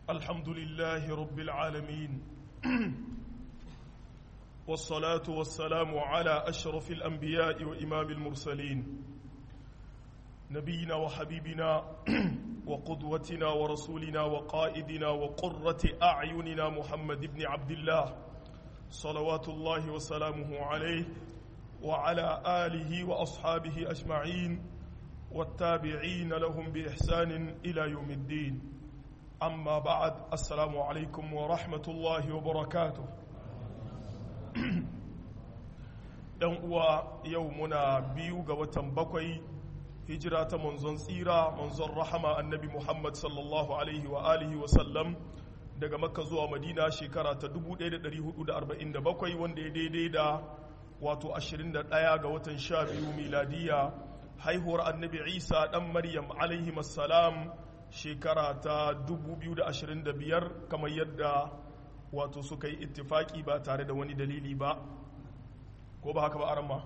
الحمد لله رب العالمين والصلاة والسلام على أشرف الأنبياء وإمام المرسلين نبينا وحبيبنا وقدوتنا ورسولنا وقائدنا وقرة أعيننا محمد بن عبد الله صلوات الله وسلامه عليه وعلى آله وأصحابه أجمعين والتابعين لهم بإحسان إلى يوم الدين أما بعد السلام عليكم ورحمة الله وبركاته ɗan uwa yau muna biyu ga watan bakwai hijira ta manzon tsira manzon rahama annabi muhammad sallallahu alaihi wa alihi wa sallam daga makka zuwa madina shekara ta 1447 wanda ya daidai da wato 21 ga watan 12 miladiya haihuwar annabi isa dan maryam alaihi salam shekara ta 2025 kamar yadda wato suka yi ittifaki ba tare da wani dalili ba ko ba haka ba arama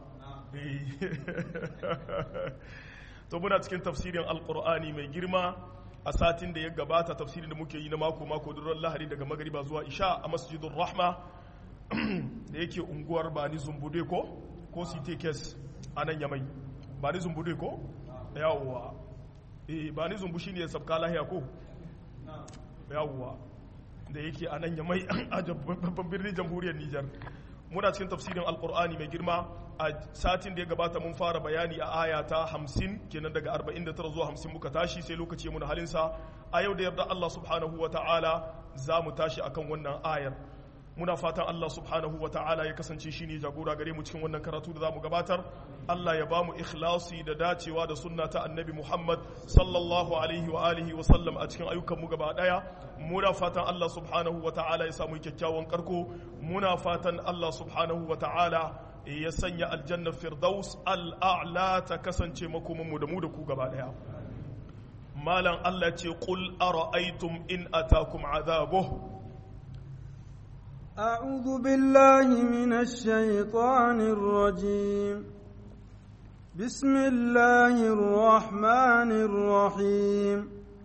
to muna cikin tafsirin alkur'ani mai girma a satin da ya gabata tafsirin da muke yi na mako-mako duran lahari daga magariba zuwa isha a masjidun rahma da yake unguwar bani zumbude ko ko sitekes a nan yamai bani zumbude ko yawwa eh bani zumbu shine ya sabka lahiya ko yawwa da yake a nan yamai a babban birnin jamhuriyar nijar muna cikin tafsirin alkur'ani mai girma a satin da ya gabata mun fara bayani a aya ta 50 kenan daga 49 zuwa 50 muka tashi sai lokaci muna halinsa a yau da yarda Allah subhanahu wa ta'ala za mu tashi akan wannan ayar muna fatan Allah subhanahu wa ta'ala ya kasance shi ne jagora gare mu cikin wannan karatu da za mu gabatar Allah ya ba mu ikhlasi da dacewa da sunna ta annabi Muhammad sallallahu alaihi wa alihi wa sallam a cikin ayyukan mu gaba daya muna fatan Allah subhanahu wa ta'ala ya samu kyakkyawan karko muna fatan Allah subhanahu wa ta'ala ya sanya aljanna firdaus al'a'la ta kasance makoman mu da mu da ku gaba daya malam Allah ce qul ara'aytum in atakum azabuhu أعوذ بالله من الشيطان الرجيم بسم الله الرحمن الرحيم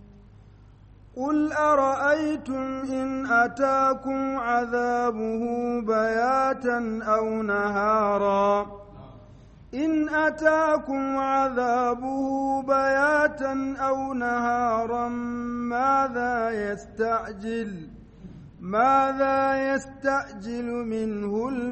قل أرأيتم إن أتاكم عذابه بياتا أو نهارا إن أتاكم عذابه بياتا أو نهارا ماذا يستعجل ماذا يستعجل منه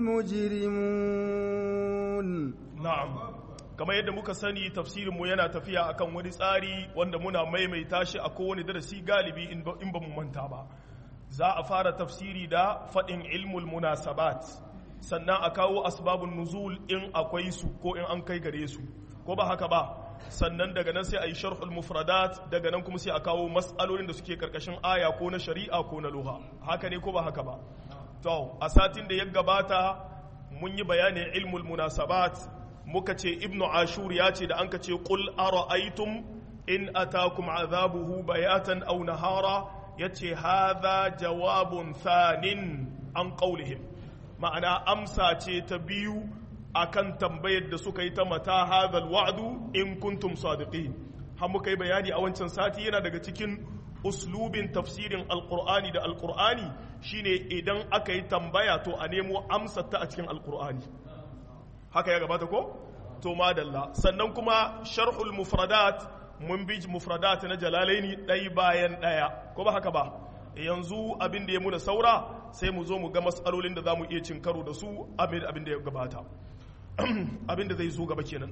المجرمون na'am kamar yadda muka sani tafsirinmu yana tafiya akan wani tsari wanda muna maimaita shi a kowane darasi galibi in ba mu manta ba za a fara tafsiri da faɗin ilmul munasabat sannan a kawo asbabun nuzul in akwai su ko in an kai gare su ko ba haka ba sannan daga nan sai a yi sharhul mufradat daga nan kuma sai a kawo matsalolin da suke karkashin aya ko na shari'a ko na luha haka ne ko ba haka ba to a satin da ya gabata mun yi bayanin ilmul munasabat muka ce ibnu ashur ya ce da an ka ce qul ara'aytum in atakum azabuhu bayatan aw nahara yace hadha jawabun thanin an qawlihim ma'ana amsa ce ta biyu akan tambayar da suka yi ta mata hadhal wa'du in kuntum sadiqin har muka yi bayani a wancan sati yana daga cikin uslubin tafsirin alqur'ani da alqur'ani shine idan aka yi tambaya to a nemo amsar ta a cikin alqur'ani haka ya gabata ko to madalla sannan kuma sharhul mufradat mun bi mufradat na jalalaini ɗai bayan ɗaya ko ba haka ba yanzu abin da ya muna saura sai mu zo mu ga matsalolin da za mu iya cin karo da su abin da ya gabata abin da zai zo gaba kenan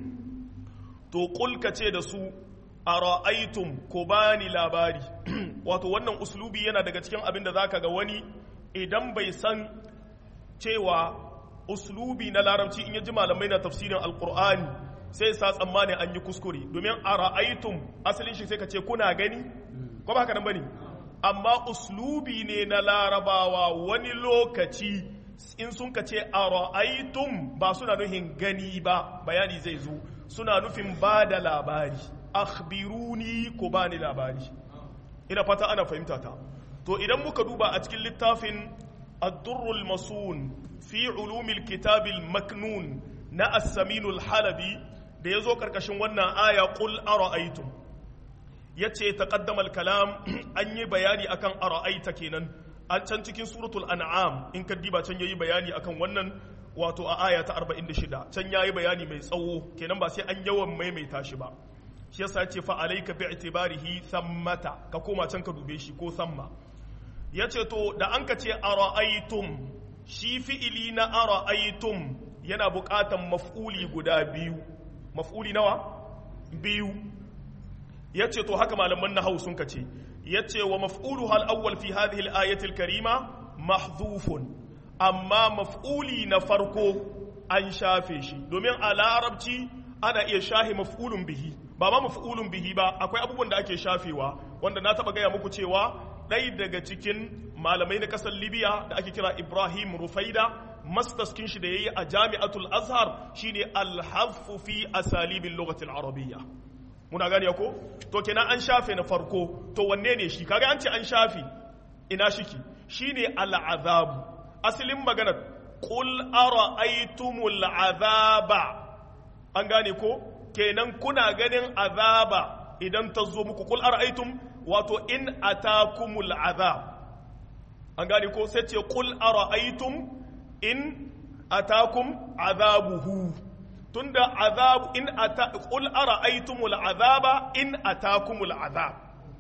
to kulka ce da su a ra'aitum ko bani labari wato wannan uslubi yana daga cikin abin da zaka ga wani idan bai san cewa uslubi na larabci in yaji malamai na tafsirin alkur'ani sai sa tsammani an yi kuskure domin a ra'aitum asalin shi sai ka ce kuna gani ko ba haka nan bane amma uslubi ne na larabawa wani lokaci in sun ka ce a ra'aitum ba suna nufin gani ba bayani zai zo suna nufin ba da labari akhbiruni ko ba ni labari ina fata ana fahimta ta to idan muka duba a cikin littafin ad-durrul masun fi ulumil kitabil maknun na as-saminul halabi da yazo karkashin wannan aya qul ara'aytum yace taqaddama al-kalam an yi bayani akan ara'aita kenan an can cikin suratul an'am in ka diba can yayi bayani akan wannan wato a aya ta 46 can yayi bayani mai tsawo kenan ba sai an yawan maimaita shi ba shi yasa yace fa alayka bi i'tibarihi thammata ka koma can ka dube shi ko thamma yace to da an ka ce ara'aytum shi fi'ili na ara'aytum yana buƙatan maf'uli guda biyu maf'uli nawa biyu yace to haka malaman nahwu sun ka ce yace wa maf'ulu hal awwal fi hadhihi al-ayati al-karima mahdhufun amma maf'uli na farko an shafe shi domin a larabci ana iya shahi maf'ulun bihi ba ma maf'ulun bihi ba akwai abubuwan da ake shafewa wanda na taba gaya muku cewa ɗaya daga cikin malamai na ƙasar libya da ake kira ibrahim rufaida mastaskin shi da ya yi a jami'atul azhar shine alhaffu fi asalibin lokacin arabiyya muna gane ko to kenan an shafe na farko to wanne ne shi kaga an ce an shafe ina shiki shine al'azabu asalin maganar qul ara'aytumul azaba an gane ko kenan kuna ganin azaba idan ta zo muku qul ara'aytum wato in atakumul azab an gane ko sai ce qul ara'aytum in atakum azabuhu tunda azab in ata qul ara'aytumul azaba in atakumul azab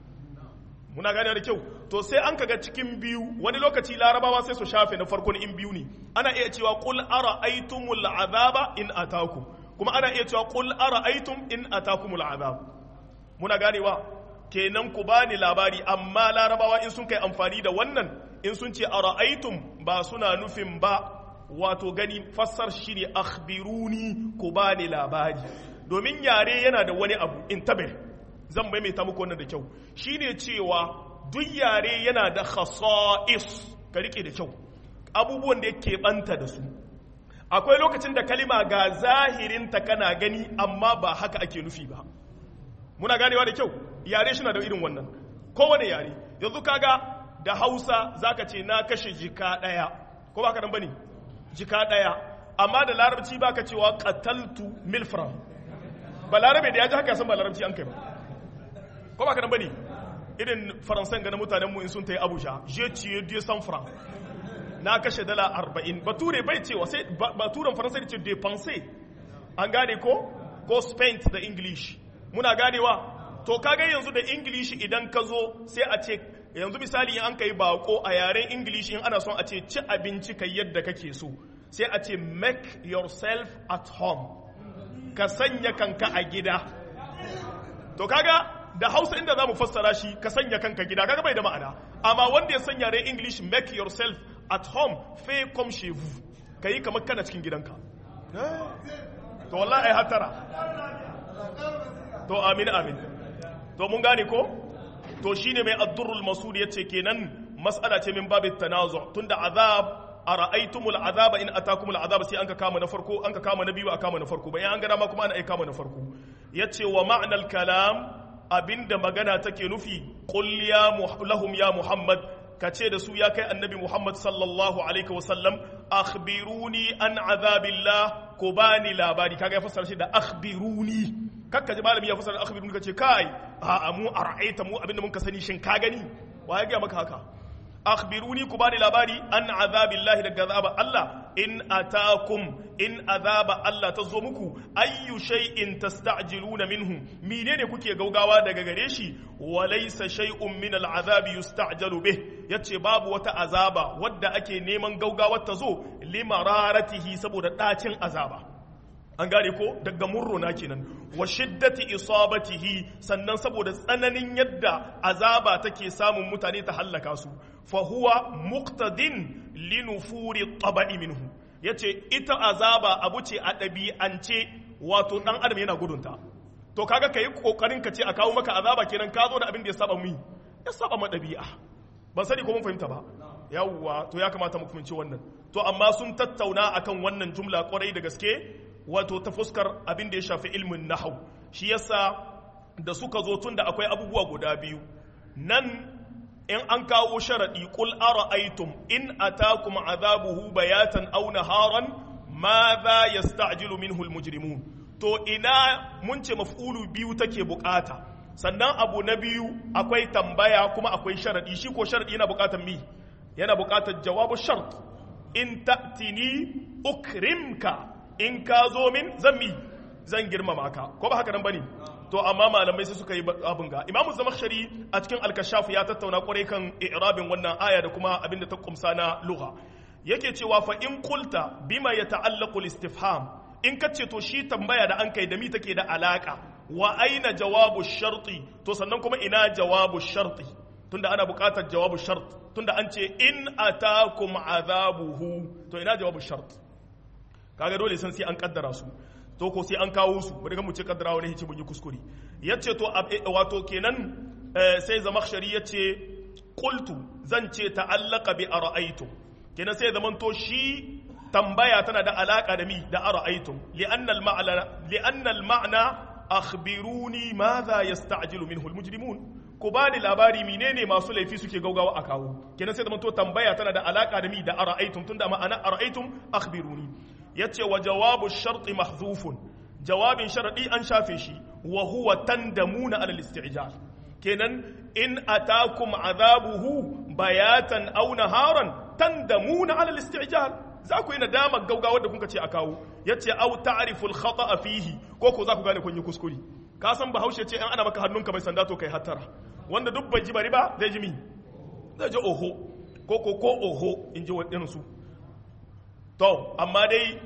muna gane da kyau to sai an kaga cikin biyu wani lokaci larabawa sai su shafe na farkon in biyu ne ana iya cewa qul ara'aytumul azaba in atakum kuma ana iya cewa qul ara'aytum in atakumul azab muna ganewa kenan ku bani labari amma larabawa in sun kai amfani da wannan in sun ce ara'aytum ba suna nufin ba wato gani fassar shi ne akhbiruni ku bani labari domin yare yana da wani abu in tabe zan maimaita muku wannan da kyau shine cewa duk yare yana da khasa'is ka rike da kyau abubuwan da yake banta da su akwai lokacin da kalima ga zahirinta kana gani amma ba haka ake nufi ba muna ganewa da kyau yare shi na da irin wannan kowane yare yanzu kaga da hausa zaka ce na kashe jika daya ko ba ka nan bane jika daya amma da larabci baka cewa qataltu milfram ba larabe da ya ji haka san ba larabci an kai ba ko ba ka nan bane irin faransan ga na mutanen mu in sun tayi abuja je ciye dieu san franc na kashe dala 40 bature bai cewa sai baturen faransa ne ce dépenser an gane ko ko spent da english muna ganewa to kaga yanzu da english idan ka zo sai a ce yanzu misali in an kai bako a yaren english in ana son a ce ci abinci kai yadda kake so sai a ce make yourself at home ka sanya kanka a gida to kaga da hausa inda za mu fassara shi ka sanya kanka gida kaga bai da ma'ana amma wanda ya sanya yaren english make yourself at home fait comme chez vous ka yi kamar kana cikin gidanka to wallahi ai hatara to amin amin to mun gane ko to shine mai addurrul masud yace kenan mas'ala ce min babit tanazu tunda azab ara'aytumul azaba in atakumul azab sai anka kama na farko anka kama na biyu aka kama na farko bayan an ga dama kuma ana aika kama na farko yace wa ma'nal kalam abinda magana take nufi qul ya lahum ya muhammad kace da su ya kai annabi muhammad sallallahu alaihi wasallam akhbiruni an azabillah ko bani labari kaga ya fassara shi da akhbiruni kakka ji malami ya fasara akhbirun ka ce kai a mu ara'aita mu abinda mun ka sani shin ka gani wa ya ga maka haka akhbiruni ku bani labari an azabillahi daga azaba Allah in atakum in azaba Allah ta zo muku ayyu shay'in tasta'jiluna minhu menene kuke gaugawa daga gare shi wa laysa shay'un min al'azabi yusta'jalu bih yace babu wata azaba wadda ake neman gaugawar ta zo limararatihi saboda dacin azaba an gane ko daga murruna kenan wa shiddati isabatihi sannan saboda tsananin yadda azaba take samun mutane ta hallaka su fa huwa muqtadin li nufuri tabai minhu yace ita azaba abu ce a ɗabi'ance wato dan adam yana gudunta to kaga kai kokarin ka ce a kawo maka azaba kenan ka zo da abin da ya saba mu ya saba ma ɗabi'a ban sani ko mun fahimta ba yawwa to ya kamata mu fahimci wannan to amma sun tattauna akan wannan jumla kwarai da gaske wato ta fuskar abin da ya shafi ilmin nahau shi yasa da suka zo tun da akwai abubuwa guda biyu nan in an kawo sharaɗi qul ara'aytum in atakum azabuhu bayatan aw naharan madha yasta'jilu minhu almujrimun to ina mun ce maf'ulu biyu take bukata sannan abu na biyu akwai tambaya kuma akwai sharadi shi ko sharadi yana bukatar mi yana bukatar jawabu shart in ta'tini ukrimka in ka zo min zan mi zan girmama ka ko ba haka nan bane to amma malamai sai suka yi abin ga imamu zamakhshari a cikin al-kashaf ya tattauna kwarai kan i'rabin wannan aya da kuma abin da ta kumsa na lugha yake cewa fa in qulta bima yata'allaqu al-istifham in kace to shi tambaya da an kai da mi take da alaka wa aina jawabu sharti to sannan kuma ina jawabu sharti tunda ana buƙatar jawabu shart tunda an ce in atakum azabuhu to ina jawabu shart kaga dole san sai an kaddara su to ko sai an kawo su bari mu ce kaddara wani hici mun yi kuskure yace to wato kenan sai zamakhshari yace qultu zan ce ta'allaqa bi ara'aytum kenan sai zaman to shi tambaya tana da alaka da mi da ara'aytum li'anna al-ma'na li'anna al-ma'na akhbiruni madha yasta'jilu minhu al-mujrimun ku bani labari menene masu laifi suke gaugawa a kawo kenan sai zaman to tambaya tana da alaka da mi da ara'aytum tunda ma'ana ara'aytum akhbiruni yace wa jawabu sharti mahzufun jawabin sharadi an shafe shi wa huwa tandamuna ala al-isti'jal kenan in atakum azabuhu bayatan aw naharan tandamuna ala al-isti'jal za ku yi nadama gaugawa da kuka ce a kawo yace aw ta'rifu al-khata'a fihi ko ko za ku gane kun yi kuskure ka san bahaushe ce in ana maka hannunka mai sanda to kai hattara wanda duk bai ji bari ba zai ji mi zai ji oho ko ko ko oho in ji wadannan su to amma dai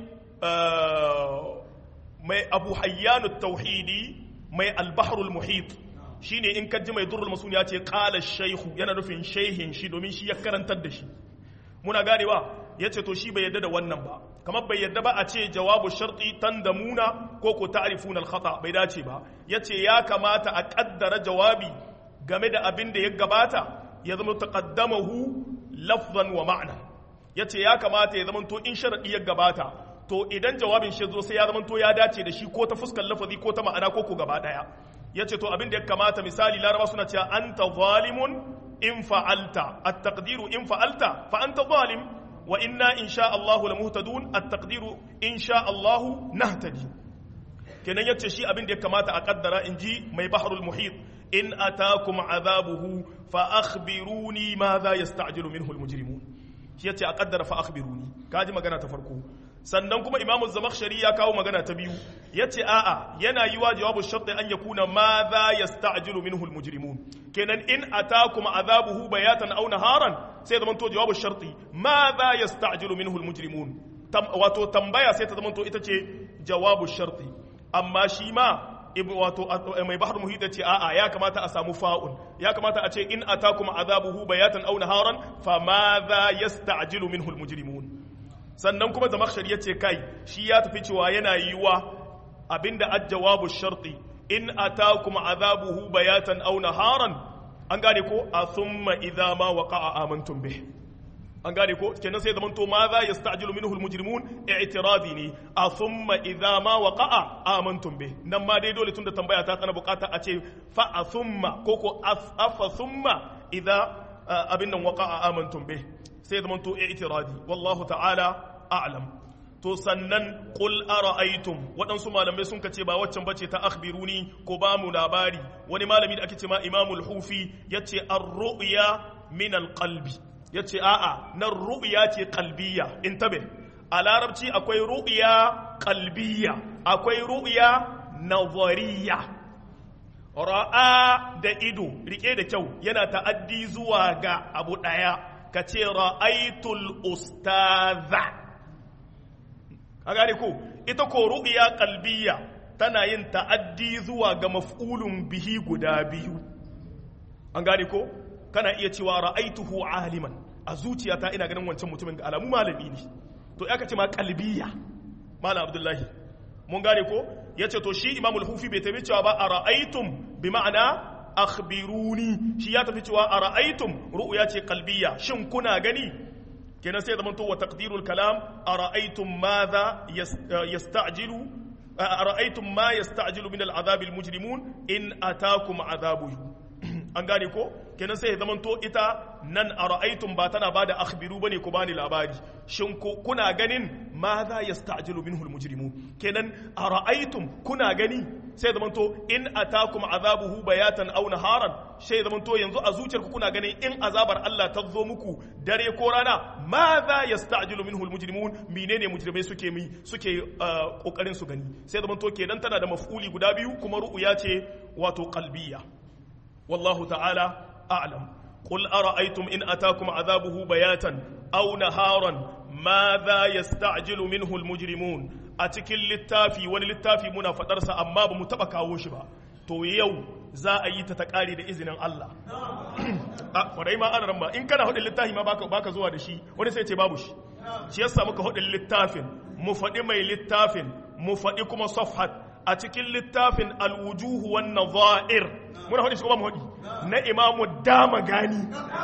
mai abu hayyanu tauhidi mai albaharul muhit shine in kaji mai durrul masun ya ce qala shaykhu yana nufin shehin shi domin shi ya karantar da shi muna ganewa yace to shi bai yadda da wannan ba kamar bai yadda ba a ce jawabu sharti tandamuna ko ko ta'rifuna al-khata bai dace ba yace ya kamata a kaddara jawabi game da abin da ya gabata ya zama taqaddamahu lafzan wa ma'na yace ya kamata ya zama to in sharadi ya gabata to idan jawabin shi zo sai ya zama to ya dace da shi ko ta fuskar lafazi ko ta ma'ana ko ko gaba daya yace to abin da ya kamata misali laraba suna cewa anta zalimun in fa'alta at-taqdiru in fa'alta fa anta zalim wa inna insha Allah lamuhtadun at-taqdiru insha Allah nahtadi kenan yace shi abin da ya kamata a kaddara inji mai bahrul muhit in atakum azabuhu fa akhbiruni madha yasta'jilu minhu al-mujrimun shi yace a kaddara fa akhbiruni kaji magana ta farko sannan kuma imamu zamakhshari ya kawo magana ta biyu yace a'a yana yi wa jawabu sharti an yakuna ma za yasta'jilu minhu almujrimun kenan in atakum azabuhu bayatan aw naharan sai zaman to jawabu sharti ma za yasta'jilu minhu almujrimun wato tambaya sai ta zaman to ita ce jawabu sharti amma shi ma wato mai bahar muhit ce a'a ya kamata a samu fa'un ya kamata a ce in atakum azabuhu bayatan aw naharan fa ma za yasta'jilu minhu almujrimun sannan kuma zamakshar ya ce kai shi ya tafi cewa yana yi wa abinda ajjawabu sharti in atakum azabuhu bayatan aw naharan an gane ko a thumma idza ma waqa'a amantum bih an gane ko kenan sai zamanto ma za yasta'jilu minhu almujrimun i'tiradi ne a thumma idza ma waqa'a amantum bih nan ma dai dole tunda tambaya ta tsana bukata a ce fa a thumma ko ko afa thumma idza abin nan waqa'a amantum bih sai zama to i'tiradi wallahu ta'ala a'lam to sannan qul ara'aytum waɗansu malamai sun kace ba waccan bace ta akhbiruni ko ba mu labari wani malami da ake ce ma imamul hufi yace ar-ru'ya min al-qalbi yace a'a nan ru'ya ce qalbiyya intabe a larabci akwai ru'ya qalbiyya akwai ru'ya nazariyya ra'a da ido rike da kyau yana ta'addi zuwa ga abu daya ka ce ra'aitul ustaza a gane ko ita ko ru'ya qalbiyya tana yin ta'addi zuwa ga maf'ulun bihi guda biyu an gane ko kana iya cewa ra'aituhu aliman a zuciyata ina ganin wancan mutumin ga alamu malami ne to ya ce ma qalbiyya malam abdullahi mun gane ko yace to shi imamul hufi bai tabi cewa ba a ra'aitum bi ma'ana akhbiruni shi ya tafi cewa a ra'aitum ru'ya ce qalbiyya shin kuna gani kenan sai zaman to wa taqdirul kalam a ra'aitum madha yasta'jilu a ra'aitum ma yasta'jilu min al'adhab al-mujrimun in atakum adhabuhu an gane ko kenan sai zaman to ita nan a ra'aitum ba tana bada akhbiru bane ku bani labari shin kuna ganin madha yasta'jilu minhu al-mujrimun kenan a ra'aitum kuna gani sai zaman to in atakum azabuhu bayatan aw naharan sai zaman to yanzu a zuciyarku kuna ganin in azabar Allah ta zo muku dare ko rana ma za yasta'jilu minhu almujrimun menene mujrimai suke mi suke kokarin su gani sai zaman to kenan tana da maf'uli guda biyu kuma ru'ya ce wato qalbiyya wallahu ta'ala a'lam قل أرأيتم إن أتاكم عذابه بياتا أو نهارا ماذا يستعجل منه المجرمون أتكل للتافي وللتافي منا فترسى أما بمتبكى وشبا to yau za a yi ta ta kare da izinin Allah a kwarai ma ana ramma in kana hudin littafi ma baka baka zuwa da shi wani sai ce babu shi shi yasa muka hudin littafin mu faɗi mai littafin mu faɗi kuma safhat a cikin littafin alwujuhu wan nadha'ir muna hudi shi ko ba mu hudi na imamu dama gani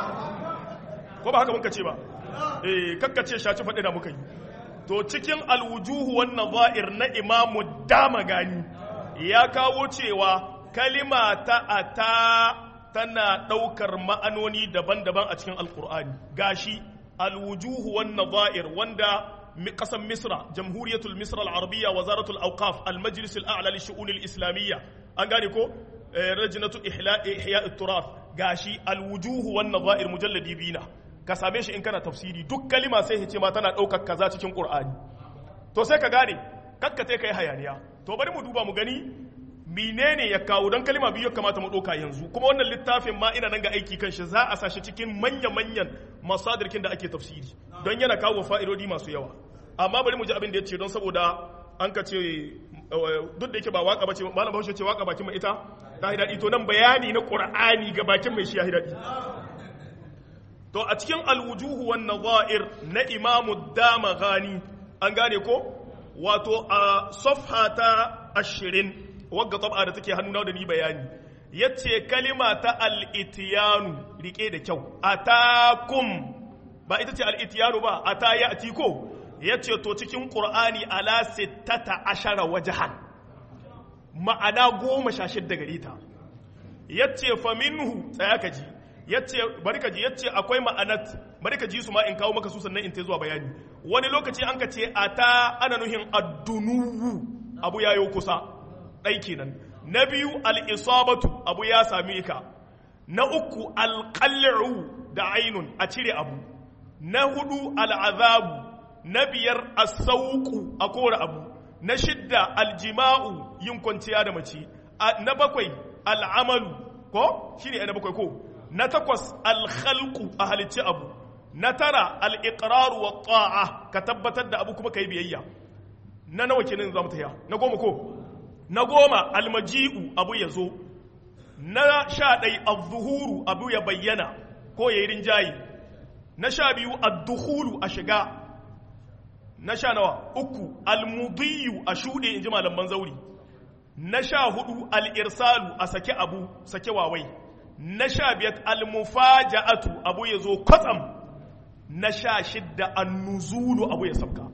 ko ba haka muka ce ba eh kakkace shaci faɗi da muka yi to cikin alwujuhu wan nadha'ir na imamu dama gani ya kawo cewa kalima ta ata tana ɗaukar ma'anoni daban-daban a cikin alkur'ani gashi alwujuhu wan nadha'ir wanda قسم مصر جمهورية المصر العربية وزارة الأوقاف المجلس الأعلى للشؤون الإسلامية أنقالكو لجنة إحياء, إحياء التراث قاشي الوجوه والنظائر مجلد بينا كساميش إن كان تفسيري دك كلمة سيهي ما تنا أوكا كذا تكين قرآن تو سيكا غاني kakka te kai hayaniya to bari mu duba mu gani menene ya kawo don kalima biyu kamata mu ɗauka yanzu kuma wannan littafin ma ina nan ga aiki kan shi za a sashi cikin manya-manyan masadirkin da ake tafsiri don yana kawo fa'idodi masu yawa amma bari mu ji abin da ya ce don saboda an ka ce duk da yake ba waka bace malam bahaushe ce waka bakin mai ita ta yi daɗi to nan bayani na qur'ani ga bakin mai shi ya yi daɗi to a cikin alwujuhu wan nadha'ir na imamu damaghani an gane ko wato a safha ta ashirin wagga tab'a da take hannuna da ni bayani yace kalima ta al-itiyanu rike da kyau atakum ba ita ce al-itiyanu ba ata ya'ti ko yace to cikin qur'ani ala sittata ashara wajhan ma'ana goma sha shidda gare ta yace fa minhu tsaya ka ji yace bari ka ji yace akwai ma'anat bari ka ji su ma in kawo maka su sannan in ta zuwa bayani wani lokaci an ka ce ata ana nuhin addunuwu abu yayo kusa ɗai kenan na biyu al'isabatu abu ya same ka na uku alƙal'u da ainun a cire abu na hudu al'azabu na biyar asauku a kore abu na shidda aljima'u yin kwanciya da mace na bakwai al'amalu ko shi ne na bakwai ko na takwas alhalku a halicci abu na tara al'iƙararu wa ta'a ka tabbatar da abu kuma ka yi biyayya na nawa kenan za mu ta na goma ko na goma almaji'u abu ya zo na sha ɗai azuhuru abu ya bayyana ko ya yi rinjaye na sha biyu adduhulu a shiga na sha nawa uku almudiyu a shuɗe in ji malaman zauri na sha hudu al'irsalu a sake abu sake wawai na sha biyar almufaja'atu abu ya zo kwatsam na sha shidda annuzulu abu ya sabka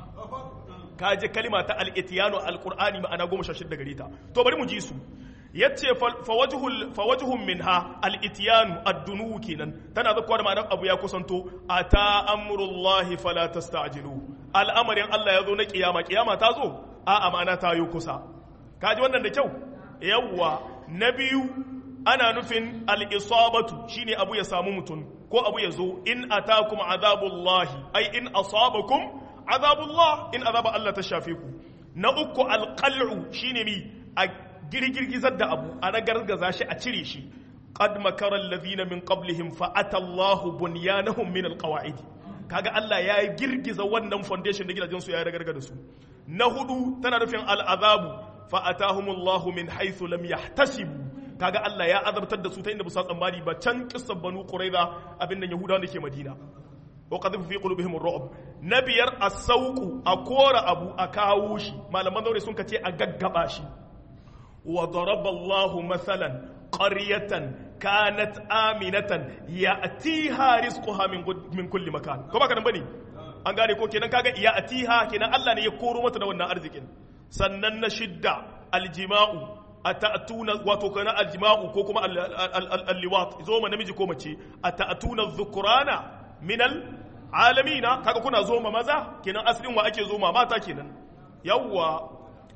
ka je kalima ta al-itiyanu al-qur'ani ma'ana goma sha shidda gare ta to bari mu ji su yace fa wajhun minha al-itiyanu ad-dunu kenan tana zakkuwa da ma'anar abu ya kusanto ata amrullahi fala tasta'jilu al'amarin Allah ya zo na kiyama kiyama ta zo a amana ta yi kusa ka ji wannan da kyau yawwa na biyu ana nufin al-isabatu shine abu ya samu mutum ko abu ya zo in atakum azabullahi ai in asabakum azabullah in azaba Allah ta shafe ku na uku alqal'u shine mi a girgirgizar da abu a ragargaza shi a cire shi qad makara alladhina min qablihim fa atallahu bunyanahum min alqawaid kaga Allah ya girgiza wannan foundation da gidajen su ya ragarga da su na hudu tana nufin al'azabu fa atahumullahu min haythu lam yahtasibu kaga Allah ya azabtar da su ta inda ba su tsammani ba can kissan banu quraiza abin nan yahudawa da ke madina وقذف في قلوبهم الرعب نبير السوق أكور أبو أكاوشي ما لما دوري سنك تي أغغباشي وضرب الله مثلا قرية كانت آمنة يأتيها رزقها من من كل مكان كما كان بني an gane ko kenan kaga ya atiha kenan Allah ne ya koro mata da wannan arzikin sannan na shidda aljima'u atatuna wato kana aljima'u ko kuma alliwat zo ma namiji ko mace atatuna dhukrana minal alamina kaga kuna zoma maza kenan asalin wa ake zoma mata kenan yawwa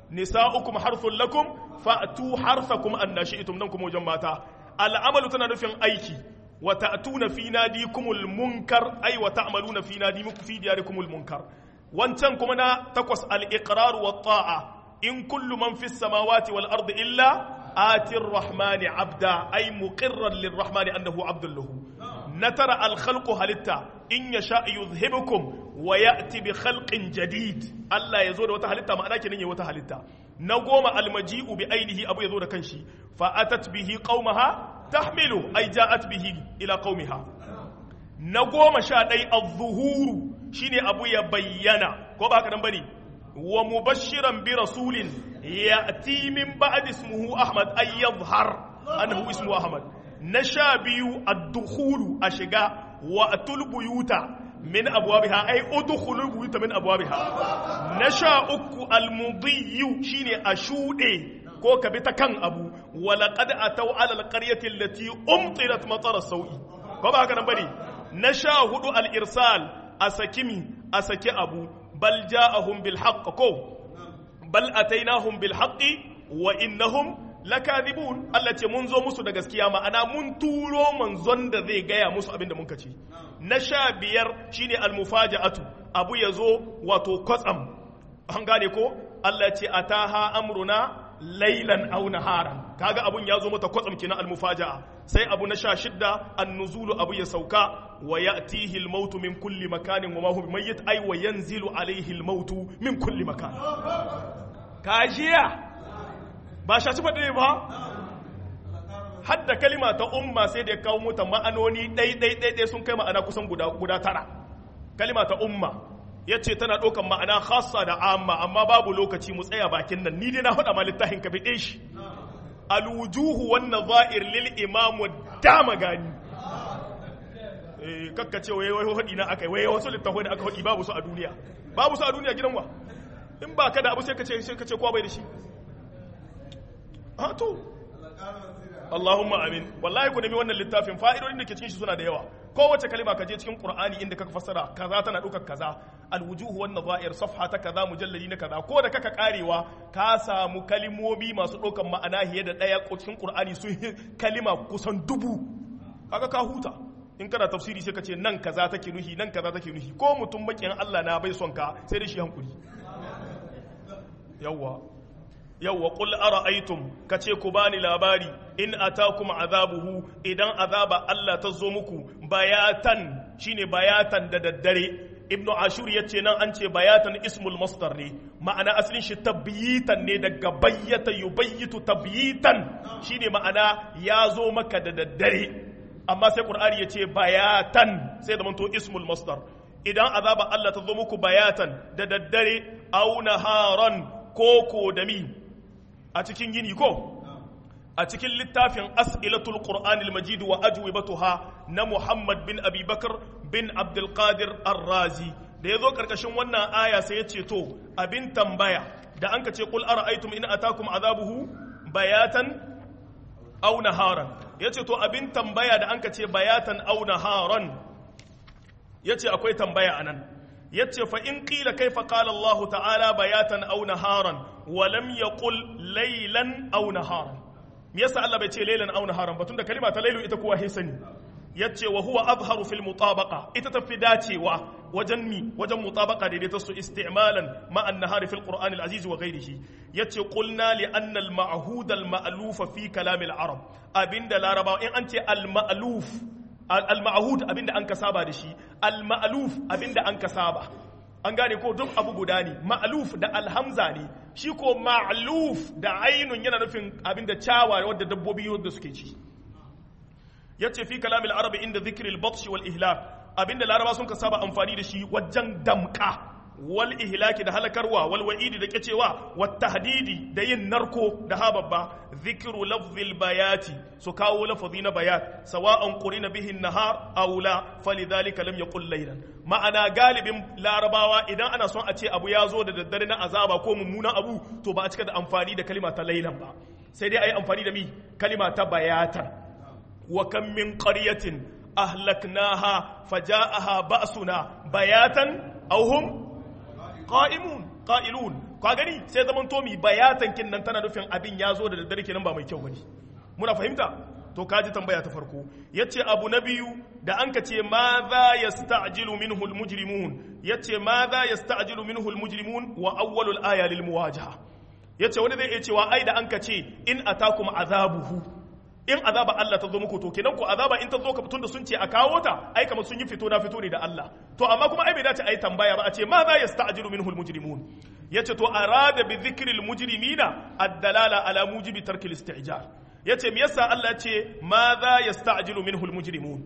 nisa'ukum harthun lakum fa'tu harthakum annashi'tum nan kuma wajen mata al'amalu tana nufin aiki wa ta'tuna fi nadikumul munkar ay wa ta'maluna fi nadikum fi diyarikumul munkar wancan kuma na takwas al-iqrar wa ta'a in kullu man fis samawati wal ardi illa آتي الرحمن عبدا أي مقرا للرحمن أنه عبد له نترى الخلق هلتا إن يشاء يذهبكم ويأتي بخلق جديد الله يزور وتهلتا ما أنا كنين وتهلتا نقوم المجيء بعينه أبو يزور كنشي فأتت به قومها تحمله أي جاءت به إلى قومها نقوم شادي الظهور شيني أبو يبينا كوبا كدن بني ومبشرا برسول يأتي من بعد اسمه أحمد أي يظهر أنه اسمه أحمد نشابي الدخول أشقاء وأتوا البيوت من أبوابها أي أدخلوا البيوت من أبوابها نشاؤك المضي شيني أشودي ko ka bi ta kan abu walaqad atau ala alqaryati allati umtirat matar sawi ko ba haka nan bane na sha hudu al irsal asakimi asake abu bal ja'ahum bil haqq ko bal atainahum bil haqqi wa innahum lakadibun Allah ce mun zo musu da gaskiya ma'ana mun turo manzon da zai gaya musu abin da muka ce na sha biyar shine al mufaja'atu abu yazo wato kwatsam an gane ko Allah ce ataha amruna lailan aw naharan kaga abun ya zo mata kwatsam kina al mufaja'a sai abu na sha shidda an nuzulu abu ya sauka wa ya'tihi al mautu min kulli makanin wa ma huwa mayyit ay wa yanzilu alayhi al mautu min kulli makan kajiya ba shaci faɗi ba hadda kalima ta umma sai da ya kawo mota ma'anoni ɗai-ɗai-ɗai sun kai ma'ana kusan guda tara kalima ta umma ya ce tana ɗaukan ma'ana khassa da amma amma babu lokaci mu tsaya bakin nan ni dai na faɗa ma littafin ka fiɗe shi alwujuhu wannan za'ir lil imamu dama gani kakka ce wai wai hadi na akai wai wasu littafai da aka hadi babu su a duniya babu su a duniya gidan wa in ba ka da abu sai ka ce sai ka ce kowa bai da shi ha to Allahumma amin wallahi ku nemi wannan littafin fa'idodin da ke cikin shi suna da yawa kowace kalima ka je cikin Qur'ani inda kaka fassara kaza tana ɗaukar kaza alwujuhu wan nadha'ir safha ta kaza mujalladi na kaza ko da kaka karewa ka samu kalimomi masu ɗaukar ma'ana hiye da ɗaya cikin Qur'ani sun kalima kusan dubu kaga ka huta in kana tafsiri sai ka ce nan kaza take nuhi nan kaza take nuhi ko mutum makiyan Allah na bai son ka sai da shi hankuri yawwa yawwa qul ara'aytum kace ku bani labari in atakum azabuhu idan azaba Allah ta zo muku bayatan shine bayatan da daddare ibnu ashur yace nan an ce bayatan ismul masdar ne ma'ana asalin shi tabyitan ne daga bayyata yubayyitu tabyitan shine ma'ana ya zo maka da daddare amma sai qur'ani yace bayatan sai da manto ismul masdar idan azaba Allah ta zo muku bayatan da daddare aw naharan koko da mi a cikin yini ko a cikin littafin as'ilatul qur'anil majid wa ajwibatuha na muhammad bin abi bakar bin abdul qadir ar-razi da yazo karkashin wannan aya sai yace to abin tambaya da anka ce qul ara'aytum in atakum azabuhu bayatan aw naharan yace to abin tambaya da anka ce bayatan aw naharan yace akwai tambaya anan yace fa in qila kaifa qala Allah ta'ala bayatan aw naharan wa lam yaqul laylan aw naharan me yasa Allah bai ce laylan aw naharan ba tunda kalima ta laylu ita kowa sani yace wa huwa azharu fil mutabaqa ita tafi dacewa wajen mi wajen mutabaqa da ta su isti'malan ma an nahari fil qur'an al aziz wa ghayrihi yace qulna li anna al ma'hud al ma'luf fi kalam al arab abinda laraba in an ce al ma'luf al-ma'hud abinda an ka saba da shi al-ma'luf abinda an ka saba an gane ko duk abu guda ne ma'luf da alhamza ne shi ko ma'luf da ainun yana nufin abinda cawa wadda dabbobi wadda suke ci yace fi kalamil arabi inda dhikri al-batsh wal ihlak abinda laraba sun ka saba amfani da shi wajen damka wal ihlaki da halakarwa wal wa'idi da kecewa wat tahdidi da yin narko da hababba dhikru lafzil bayati su kawo lafazi na bayat sawa'an qurina bihi nahar aw la falidhalika lam yaqul laylan ma'ana galibin larabawa idan ana son a ce abu ya zo da daddare na azaba ko mummunan abu to ba a cika da amfani da kalima ta laylan ba sai dai ayi amfani da mi kalima ta bayatan wa kam min qaryatin ahlaknaha faja'aha ba'suna bayatan aw hum qa'imun qa'ilun ka gani sai zaman to mi bayatan kin nan tana nufin abin ya zo da daddare kenan ba mai kyau bane muna fahimta to kaji tambaya ta farko yace abu na biyu da an ka ce ma za yasta'jilu minhu almujrimun yace ma za yasta'jilu minhu almujrimun wa awwalul aya lil muwajaha yace wani zai iya cewa ai da an ka ce in atakum azabuhu in azaba Allah ta zo muku to kenan ko azaba in ta zo ka fitun da sun ce a kawo ta ai kamar sun yi fito na fito ne da Allah to amma kuma ai bai dace ai tambaya ba a ce ma za yasta'jilu minhu almujrimun yace to arada bi dhikri almujrimina ad-dalala ala mujibi tarki al-isti'jar yace me yasa Allah ya ce ma za yasta'jilu minhu almujrimun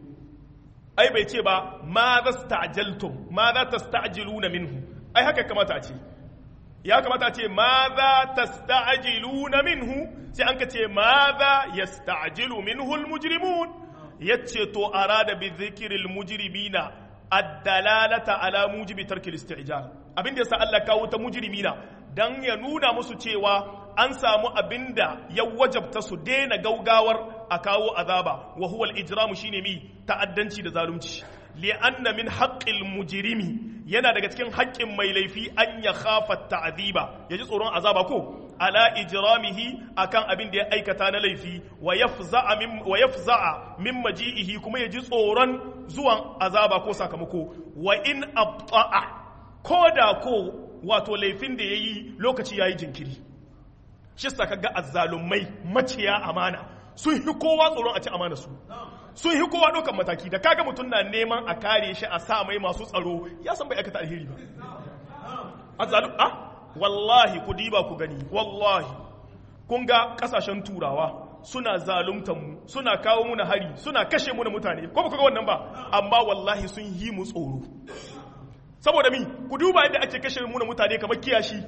ai bai ce ba ma za sta'jaltum ma za tasta'jiluna minhu ai haka kamata a ce ya kamata a ce ma za tasta'jiluna minhu sai an ka ce ma za yasta'jilu minhu almujrimun yace to arada bi dhikril mujrimina ad-dalalata ala mujibi tarki al-isti'jal abin da yasa Allah kawo ta mujrimina dan ya nuna musu cewa an samu abinda ya wajabta su daina gaugawar a kawo azaba wa huwa al-ijramu shine mi ta'addanci da zalunci li'anna min haqqil mujrimi yana daga cikin haƙƙin mai laifi an ya khafa ta'ziba yaji tsoron azaba ko ala ijramihi akan abin da ya aikata na laifi wa yafza'a min wa yafza'a min maji'ihi kuma yaji tsoron zuwan azaba ko sakamako wa in abta'a ko da ko wato laifin da yayi lokaci yayi jinkiri shi saka ga azzalumai maciya amana sun hi kowa tsoron a ci amana su sun hi kowa ɗaukan mataki da kaga mutum na neman a kare shi a sa mai masu tsaro ya san bai aikata alheri ba azzalum ah wallahi ku diba ku gani wallahi kun ga kasashen turawa suna zaluntan mu suna kawo muna hari suna kashe muna mutane ko ba ku ga wannan ba amma wallahi sun yi mu tsoro saboda mi ku duba yadda ake kashe muna mutane kamar kiyashi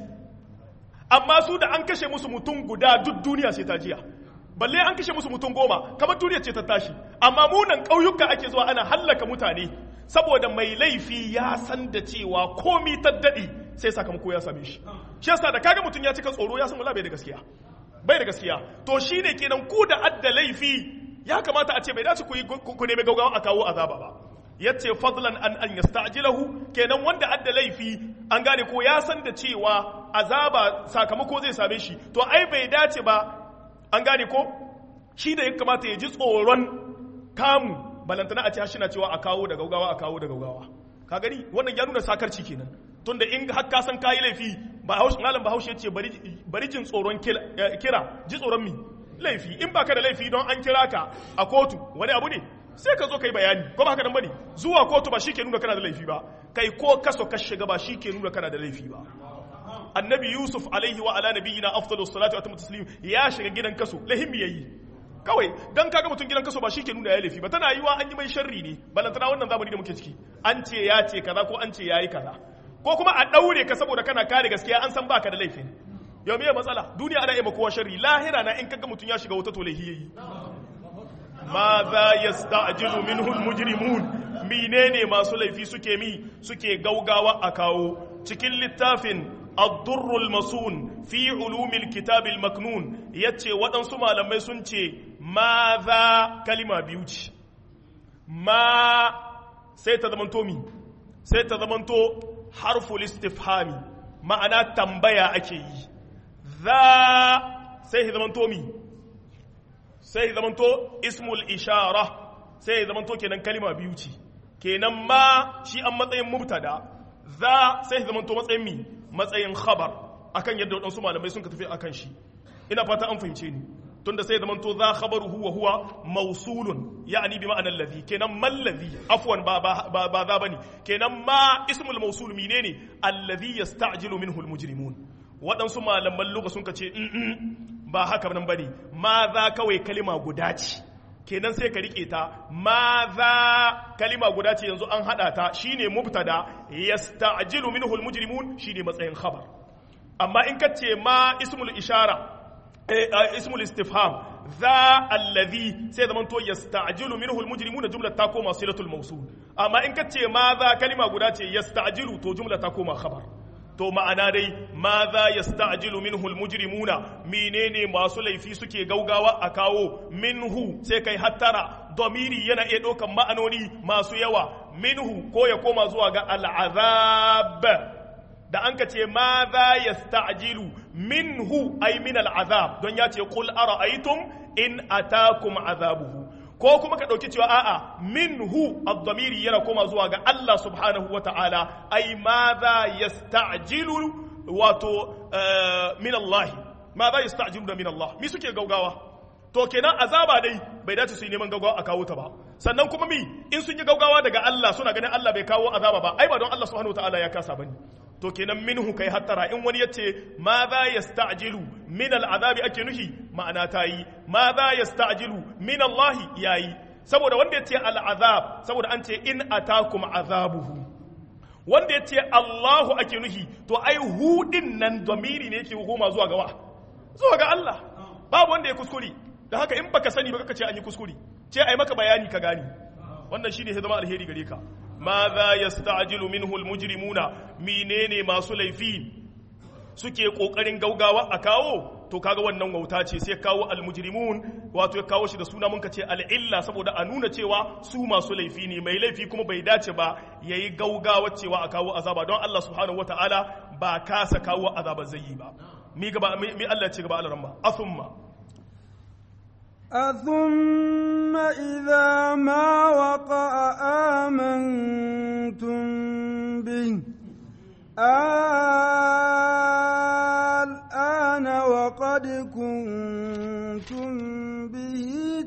amma su da an kashe musu mutum guda duk duniya sai ta jiya balle an kashe musu mutum goma kamar duniya ce ta tashi amma munan ƙauyuka ake zuwa ana hallaka mutane saboda mai laifi ya san da cewa komi ta daɗi sai sakamako ya same shi shi yasa da kaga mutum ya cika tsoro ya san wala bai da gaskiya bai da gaskiya to shine kenan ku da adda laifi ya kamata a ce bai dace ku yi ku nemi gaugawa a kawo azaba ba yace fadlan an an yasta'jilahu kenan wanda adda laifi an gane ko ya san da cewa azaba sakamako zai same shi to ai bai dace ba an gane ko shi da ya kamata ya ji tsoron kamu balantana a ce shi na cewa a kawo da gaugawa a kawo da gaugawa ka gani wannan ya nuna sakarci kenan tunda in har ka san kayi laifi ba hausa malam bahaushe ce bari jin tsoron kira ji tsoron mi laifi in baka da laifi don an kira ka a kotu wani abu ne sai ka zo kai bayani ko ba haka nan bane zuwa kotu ba shi ke nuna kana da laifi ba kai ko kaso ka shiga ba shi ke nuna kana da laifi ba annabi yusuf alaihi wa ala nabiyina afdalus salatu wa taslim ya shiga gidan kaso lahimi yayi kawai dan kaga mutum gidan kaso ba shi ke nuna ya laifi ba tana yiwa an yi mai sharri ne balantana wannan zamani da muke ciki an ce ya ce kaza ko an ce yayi kaza ko kuma a daure ka saboda kana kare gaskiya an san baka da laifin yau me matsala duniya ana yi kowa sharri lahira na in kaga mutum ya shiga wata to laifi yayi ma za yasta'jilu minhu almujrimun menene masu laifi suke mi suke gaugawa a kawo cikin littafin الضر المصون في علوم الكتاب المكنون yace waɗansu malamai sun ce ma za kalima biyu ce ma sai ta zamanto mi sai ta zamanto harful istifhami ma'ana tambaya ake yi za sai ya zamanto mi sai ya zamanto ismul ishara sai ya zamanto kenan kalima biyu ce kenan ma shi an matsayin mubtada za sai ya zamanto matsayin mi matsayin khabar akan yadda waɗansu malamai sun ka tafi akan shi ina fata an fahimce ni tunda sai zaman to za khabaruhu wa huwa mawsulun ya'ni bi ma'anar ladhi kenan mal ladhi afwan ba ba ba za bane kenan ma ismul mawsul menene alladhi yasta'jilu minhu almujrimun waɗansu malaman lugha sun ka ce ba haka nan bane ma za kawai kalima guda ce kenan sai ka rike ta ma za kalima guda ce yanzu an hada ta shine mubtada yasta'jilu minhu almujrimun shine matsayin khabar amma in ka ce ma ismul ishara ismul istifham za alladhi sai zaman to yasta'jilu minhu almujrimuna jumla ta koma silatul mawsul amma in ka ce ma za kalima guda ce yasta'jilu to jumla ta koma khabar to ma'ana dai ma za yasta'jilu minhu almujrimuna menene masu laifi suke gaugawa a kawo minhu sai kai hattara domiri yana iya ɗaukan ma'anoni masu yawa minhu ko ya koma zuwa ga al'azab da an ka ce ma za yasta'jilu minhu ay min al'azab don ya ce qul ara'aytum in atakum azabuhu ko kuma ka ɗauki cewa a'a minhu ad-damiri yana koma zuwa ga Allah subhanahu wa ta'ala ai ma za yasta'jilu wato min Allah ma za yasta'jilu da min Allah mi suke gaugawa to kenan azaba dai bai dace su yi neman gaugawa a kawo ta ba sannan kuma mi in sun yi gaugawa daga Allah suna ganin Allah bai kawo azaba ba ai ba don Allah subhanahu wa ta'ala ya kasa bane to kenan minhu kai hattara in wani yace ma za yasta'jilu min al'azabi ake nuhi ma'ana ta yi ma za yasta'jilu min Allah yayi saboda wanda yace al'azab saboda an ce in atakum azabuhu wanda yace Allahu ake nuhi to ai hu din nan zamiri ne yake goma zuwa ga wa zuwa ga Allah babu wanda ya kuskure da haka in baka sani ba kaka ce an yi kuskure ce ai maka bayani ka gani wannan shine zama alheri gare ka ماذا يستعجل منه المجرمون menene masu laifi suke kokarin gaugawa a kawo to kaga wannan wauta ce sai kawo almujrimun wato ya kawo shi da suna mun ce al'illa saboda a nuna cewa su masu laifi ne mai laifi kuma bai dace ba yayi gaugawa cewa a kawo azaba don Allah subhanahu wataala ba kasa kawo azaba zai yi ba mi gaba mi Allah ya ce gaba alaramma athumma أثم إذا ما وقع آمنتم به الآن وقد كنتم به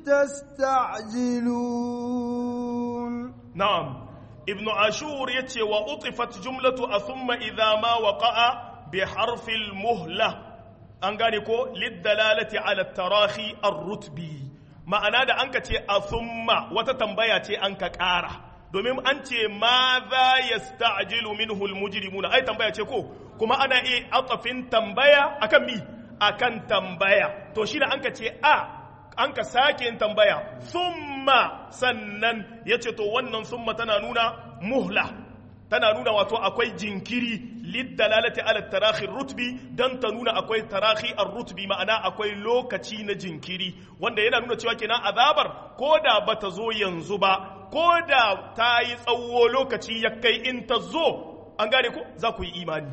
تستعجلون نعم ابن عاشور يتي وأطفت جملة أثم إذا ما وقع بحرف المهلة an gane ko liddalalati ala tarahi ar-rutbi ma'ana da an ka ce a thumma wata tambaya ce an ka ƙara domin an ce ma za yasta'jilu minhu al-mujrimuna ai tambaya ce ko kuma ana iya atafin tambaya akan mi akan tambaya to shi da an ka ce a an ka sake yin tambaya thumma sannan yace to wannan thumma tana nuna muhla tana nuna wato akwai jinkiri liddalalati ala tarahi rutbi dan ta nuna akwai tarahi ar-rutbi ma'ana akwai lokaci na jinkiri wanda yana nuna cewa kenan azabar ko da bata zo yanzu ba ko da ta yi tsawo lokaci ya kai in ta zo an gane ko za ku yi imani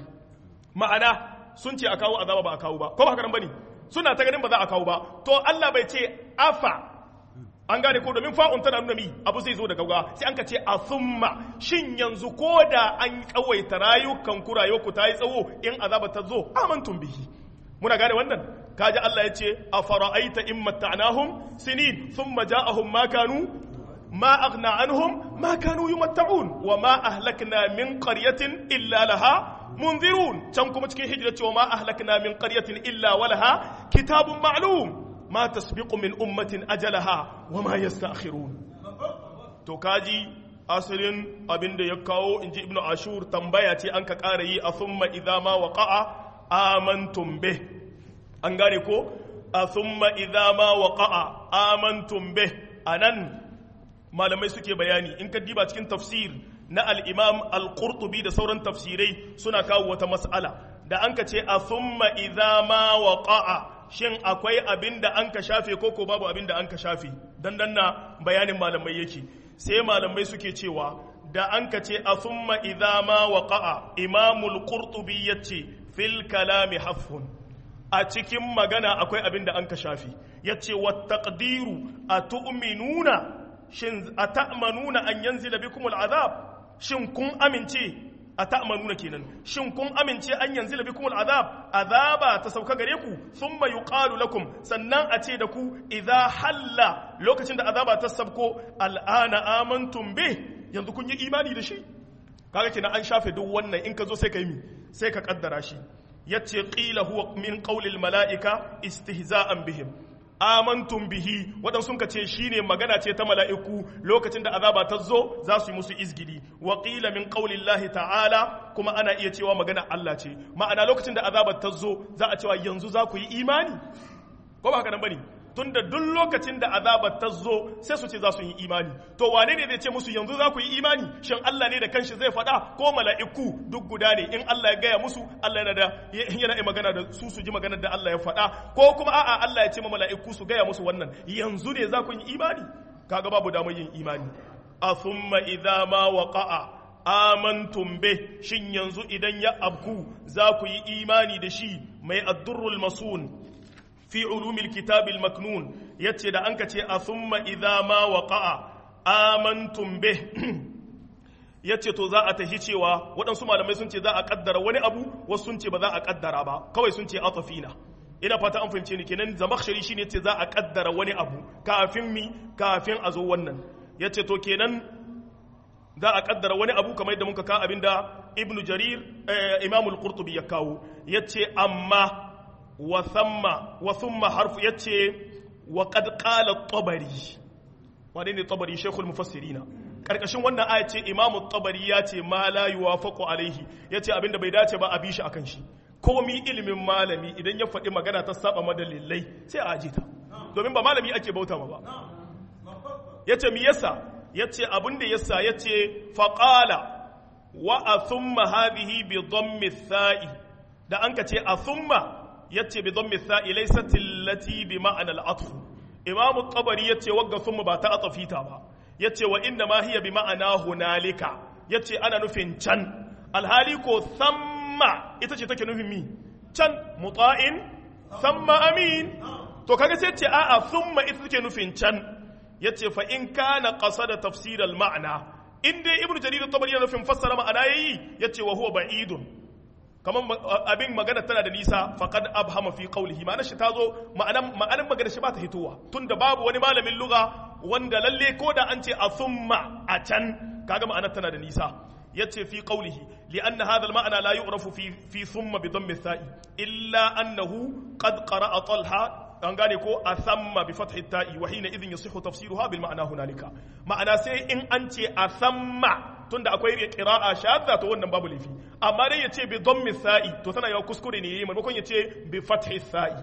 ma'ana sun ce a kawo azaba ba a kawo ba ko ba haka bane suna ta ganin ba za a kawo ba to Allah bai ce afa an gane ko domin fa'un tana nuna mi abu zai zo da gauga sai an ka ce a summa shin yanzu ko da an kawaita rayukan ku rayuwarku ta yi tsawo in azaba ta zo amantum bihi muna gane wannan kaji Allah ya ce a fara'aita in matta'nahum sinin thumma ja'ahum ma kanu ma aghna anhum ma kanu yumatta'un wa ma ahlakna min qaryatin illa laha munzirun can kuma cikin hijira cewa ma ahlakna min qaryatin illa walaha kitabun ma'lum ma tasbiqu min ummatin ajalaha wa ma yasta'khirun to kaji asalin abin da ya kawo inji ibnu ashur tambaya ce an ka ƙara yi a thumma idza ma waqa'a amantum bih an gane ko a thumma idza ma waqa'a amantum bih anan malamai suke bayani in ka diba cikin tafsir na al-imam al-qurtubi da sauran tafsirai suna kawo wata mas'ala da an ka ce a thumma idza ma waqa'a shin akwai abin da an ka shafe ko ko babu abin da an ka shafe dan dan na bayanin malamai yake sai malamai suke cewa da an ka ce a thumma idza ma waqa'a imamul qurtubi yace fil kalami hafhun a cikin magana akwai abin da an ka shafe yace wat taqdiru atu'minuna shin ata'manuna an yanzila bikumul azab shin kun amince a ta'amanuna kenan shin kun amince an yanzu labi kuma azab azaba ta sauka gare ku sun mai yuqalu lakum sannan a ce da ku idza halla lokacin da azaba ta sabko al'ana amantum be yanzu kun yi imani da shi kaga kenan an shafe duk wannan in ka zo sai ka yi sai ka kaddara shi yace qila huwa min qawlil malaika istihza'an bihim amantum bihi waɗansu sun ce shine magana ce ta mala'iku lokacin da azaba ta zo za su yi musu izgidi wa qila min qaulillahi ta'ala kuma ana iya cewa magana Allah ce ma'ana lokacin da azaba ta zo za a cewa yanzu za ku yi imani ko ba haka nan bane tunda duk lokacin da azaba ta zo sai su ce za su yi imani to wane ne zai ce musu yanzu za ku yi imani shin Allah ne da kanshi zai faɗa ko mala'iku duk guda ne in Allah ya gaya musu Allah yana da yana yi magana da su su ji maganar da Allah ya faɗa ko kuma a'a Allah ya ce ma mala'iku su gaya musu wannan yanzu ne za ku yi imani kaga babu damar yin imani a thumma idza ma waqa'a amantum bih shin yanzu idan ya abku za ku yi imani da shi mai addurrul masun fi ulumil kitabil maknun yace da anka ce a thumma idza ma waqa'a amantum bih yace to za a tahi cewa waɗansu malamai sun ce za a kaddara wani abu wasu sun ce ba za a kaddara ba kawai sun ce atafina ina fata an fahimce ni kenan zamakhshari shine ce za a kaddara wani abu kafin mi kafin a zo wannan yace to kenan za a kaddara wani abu kamar yadda muka ka abinda ibn jarir imam al-qurtubi ya kawo yace amma wa thumma wa thumma harfu yace wa qad qala at-tabari wane ne tabari shaykhul mufassirina karkashin wannan aya ce imam at-tabari yace ma la yuwafaqu alaihi yace abinda bai dace ba a bi shi akan shi komi ilimin malami idan ya faɗi magana ta saba madalilai sai a aje ta domin ba malami ake bauta ma ba yace mi yasa yace abin da yasa yace faqala wa athumma hadhihi bi dhammi thai da an ka ce athumma yace bi dhammi thai laysat allati bi ma'ana al-atf imam at-tabari yace wagga thumma ba ta atafita ba yace wa inna ma hiya bi ma'ana hunalika yace ana nufin can alhali ko thamma ita ce take nufin mi can muta'in thamma amin to kaga sai ce a'a thumma ita take nufin can yace fa in kana qasada tafsir al ma'na in dai ibnu jarir at-tabari yana nufin fassara ma'ana yayi yace wa huwa ba'idun kaman abin magana tana da nisa faqad abhama fi qawlihi ma'ana shi tazo ma'anan ma'anan magana shi ba ta hitowa tunda babu wani malamin lugha wanda lalle ko da an ce a thumma a can kaga ma'anar tana da nisa yace fi qawlihi li'anna hadha al-ma'na la yu'rafu fi fi thumma bi dhammi thai illa annahu qad qara'a talha an gane ko a samma bi fathi ta'i wa hina idhin yasihu tafsiruha bil ma'ana hunalika ma'ana sai in an ce a samma tunda akwai qira'a shadda to wannan babu lafi amma dai yace bi dhammi sa'i to tana yawa kuskure ne yayi maimakon yace bi fathi sa'i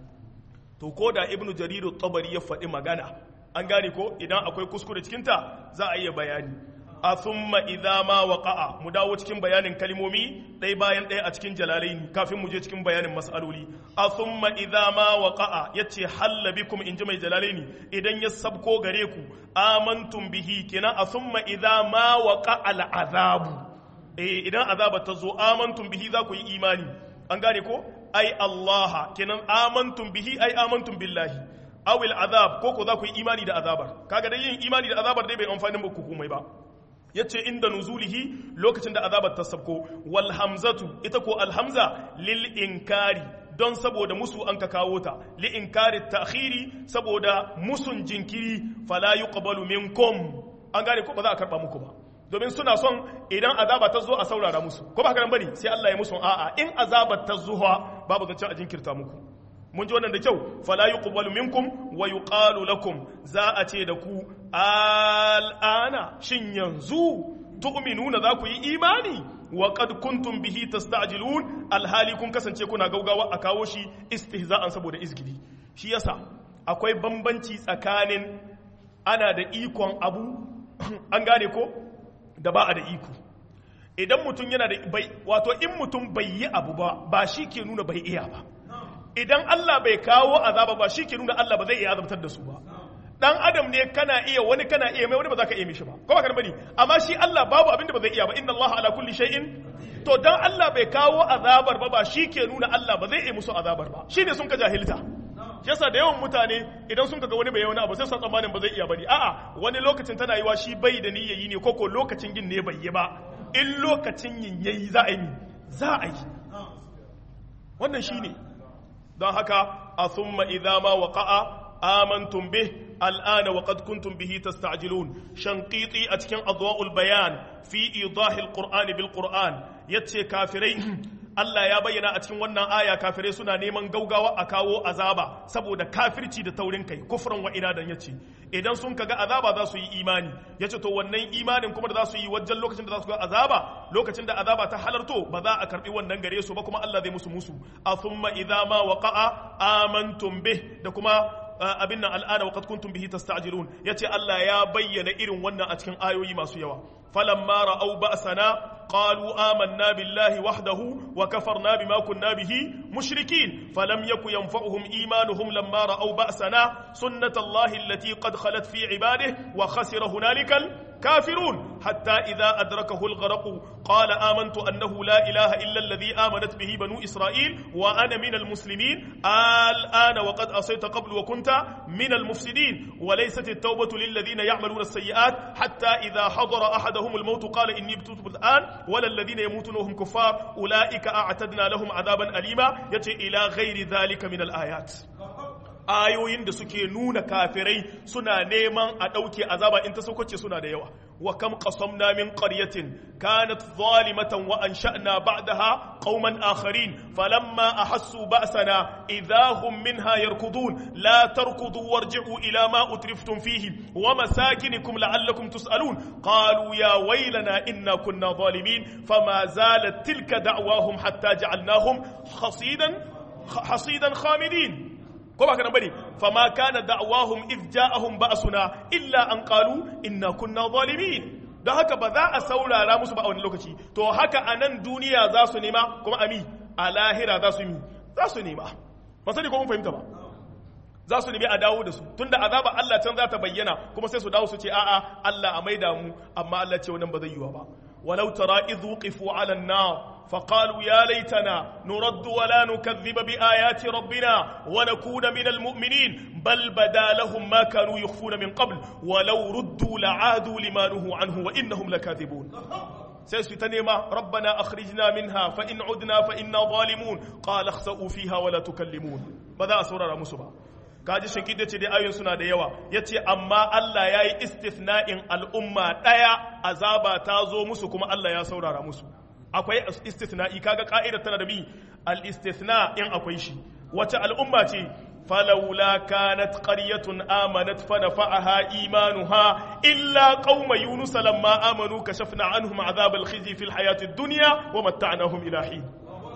to ko da ibnu jarir at-tabari ya faɗi magana an gane ko idan akwai kuskure cikin ta za a iya bayani a thumma idza ma waqa'a mu dawo cikin bayanin kalmomi ɗaya bayan ɗaya a cikin jalalaini kafin mu je cikin bayanin mas'aloli a thumma idza ma waqa'a yace halla bikum in ji mai jalalaini idan ya sabko gare ku amantum bihi kenan a thumma idza ma waqa'a al'azabu eh idan azaba ta zo amantum bihi za ku yi imani an gane ko ai Allah kenan amantum bihi ai amantum billahi awil azab ko ko za ku yi imani da azabar kaga dai yin imani da azabar dai bai amfani muku komai ba yace inda nuzulihi lokacin da azabar ta sabko wal hamzatu ita ko alhamza lil inkari don saboda musu an ka kawo ta li inkari ta'khiri saboda musun jinkiri fala yuqbalu minkum an gane ko ba za a karba muku ba domin suna son idan azaba ta zo a saurara musu ko ba haka nan bane sai Allah ya musu a'a in azabar ta zuwa babu zancen a jinkirta muku mun ji wannan da kyau fala yuqbalu minkum wa yuqalu lakum za a ce da ku al'ana shin yanzu tu'minuna za ku yi imani wa qad kuntum bihi tasta'jilun alhali kun kasance kuna gaugawa a kawo shi istihza'an saboda izgidi shi yasa akwai bambanci tsakanin ana da ikon abu an gane ko da ba a da iko idan mutum yana da bai wato in mutum bai yi abu ba ba shi ke nuna bai iya ba idan Allah bai kawo azaba ba shi ke nuna Allah ba zai iya azabtar da su ba dan adam ne kana iya wani kana iya mai wani ba za ka iya mishi ba ko ba ka bane amma shi Allah babu abin da ba zai iya ba inna Allah ala kulli shay'in to dan Allah bai kawo azabar ba ba shi ke nuna Allah ba zai iya musu azabar ba shine sun ka jahilta yasa da yawan mutane idan sun kaga wani bai wani abu sai sa tsammanin ba zai iya bane a'a wani lokacin tana yiwa shi bai da niyyayi ne koko lokacin yin ne bai yi ba in lokacin yin yayi za a yi za a yi wannan shine don haka a thumma idza ma waqa'a amantum bih al'ana wa qad kuntum bihi tasta'jilun shanqiti a cikin adwa'ul bayan fi idahi alqur'ani bil qur'an yace kafirai Allah ya bayyana a cikin wannan aya kafirai suna neman gaugawa a kawo azaba saboda kafirci da taurin kai kufran wa inadan yace idan sun kaga azaba za su yi imani yace to wannan imanin kuma da za su yi wajen lokacin da za su ga azaba lokacin da azaba ta halarto ba za a karbi wannan gare su ba kuma Allah zai musu musu a thumma idza ma waqa'a amantum bih da kuma abin nan al'ana waqad kuntum bihi tasta'jilun yace Allah ya bayyana irin wannan a cikin ayoyi masu yawa falamma ra'aw ba'sana qalu amanna billahi wahdahu wa kafarna bima kunna bihi mushrikin falam yaku yanfa'uhum imanuhum lamma ra'aw ba'sana sunnatallahi allati qad khalat fi ibadihi wa khasira hunalikal كافرون حتى إذا أدركه الغرق قال آمنت أنه لا إله إلا الذي آمنت به بنو إسرائيل وأنا من المسلمين الآن وقد أصيت قبل وكنت من المفسدين وليست التوبة للذين يعملون السيئات حتى إذا حضر أحدهم الموت قال إني بتوب الآن ولا الذين يموتون وهم كفار أولئك أعتدنا لهم عذابا أليما يتي إلى غير ذلك من الآيات ayoyin da suke nuna kafirai suna neman a ɗauke azaba in ta saukace suna da yawa wa kam qasamna min qaryatin kanat zalimatan wa ansha'na ba'daha qauman akharin falamma ahassu ba'sana idha hum minha yarkudun la tarkudu warji'u ila ma utriftum fihi wa masakinikum la'allakum tus'alun qalu ya waylana inna kunna zalimin fama zalat tilka da'wahum hatta ja'alnahum hasidan hasidan khamidin ko ba ka nan bane fama kana da'wahum idh ja'ahum ba'suna illa an qalu inna kunna zalimin don haka ba za a saurara musu ba a wani lokaci to haka a nan duniya za su nema kuma ami a lahira za su yi za su nema ba sani ko mun fahimta ba za su nemi a dawo da su tunda azaba Allah can za ta bayyana kuma sai su dawo su ce a'a Allah a maida mu amma Allah ce wannan ba zai yiwa ba walau tara idh wuqifu 'ala an-nar فقالوا يا ليتنا نرد ولا نكذب بآيات ربنا ونكون من المؤمنين بل بدا لهم ما كانوا يخفون من قبل ولو ردوا لعادوا لما نهوا عنه وإنهم لكاذبون سيستنما ربنا أخرجنا منها فإن عدنا فإنا ظالمون قال اخسأوا فيها ولا تكلمون ماذا أسرر مسبا kaji shankid ya ce dai ayoyin suna da yawa ya ce amma Allah ya yi istithna'in al'umma ɗaya azaba ta zo musu kuma Allah ya saurara musu akwai istithna'i kaga ka'idar tana da bi al-istithna in akwai shi wace al'umma ce falawla kanat qaryatun amanat fa nafa'aha imanuha illa qauma yunus lamma amanu kashafna anhum adhab al-khizy fil hayati ad-dunya wa matta'nahum ila hin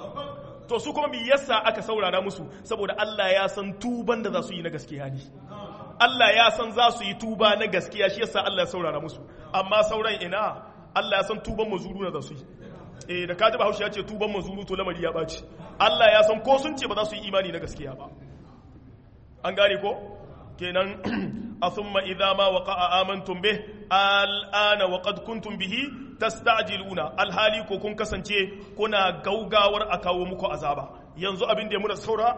to su kuma me yasa aka saurara musu saboda Allah ya san tuban da za su yi na gaskiya ne Allah ya san za su yi tuba na gaskiya shi yasa Allah ya saurara musu amma sauran ina Allah ya san tuban mazuru na za su yi eh da kaji bahaushe ya ce tuban mazuru to lamari ya ɓaci Allah ya san ko sun ce ba za su yi imani na gaskiya ba an gane ko kenan a thumma idza ma waqa'a amantum bih al'ana wa qad kuntum bihi tasta'jiluna alhali ko kun kasance kuna gaugawar a kawo muku azaba yanzu abin da ya muna saura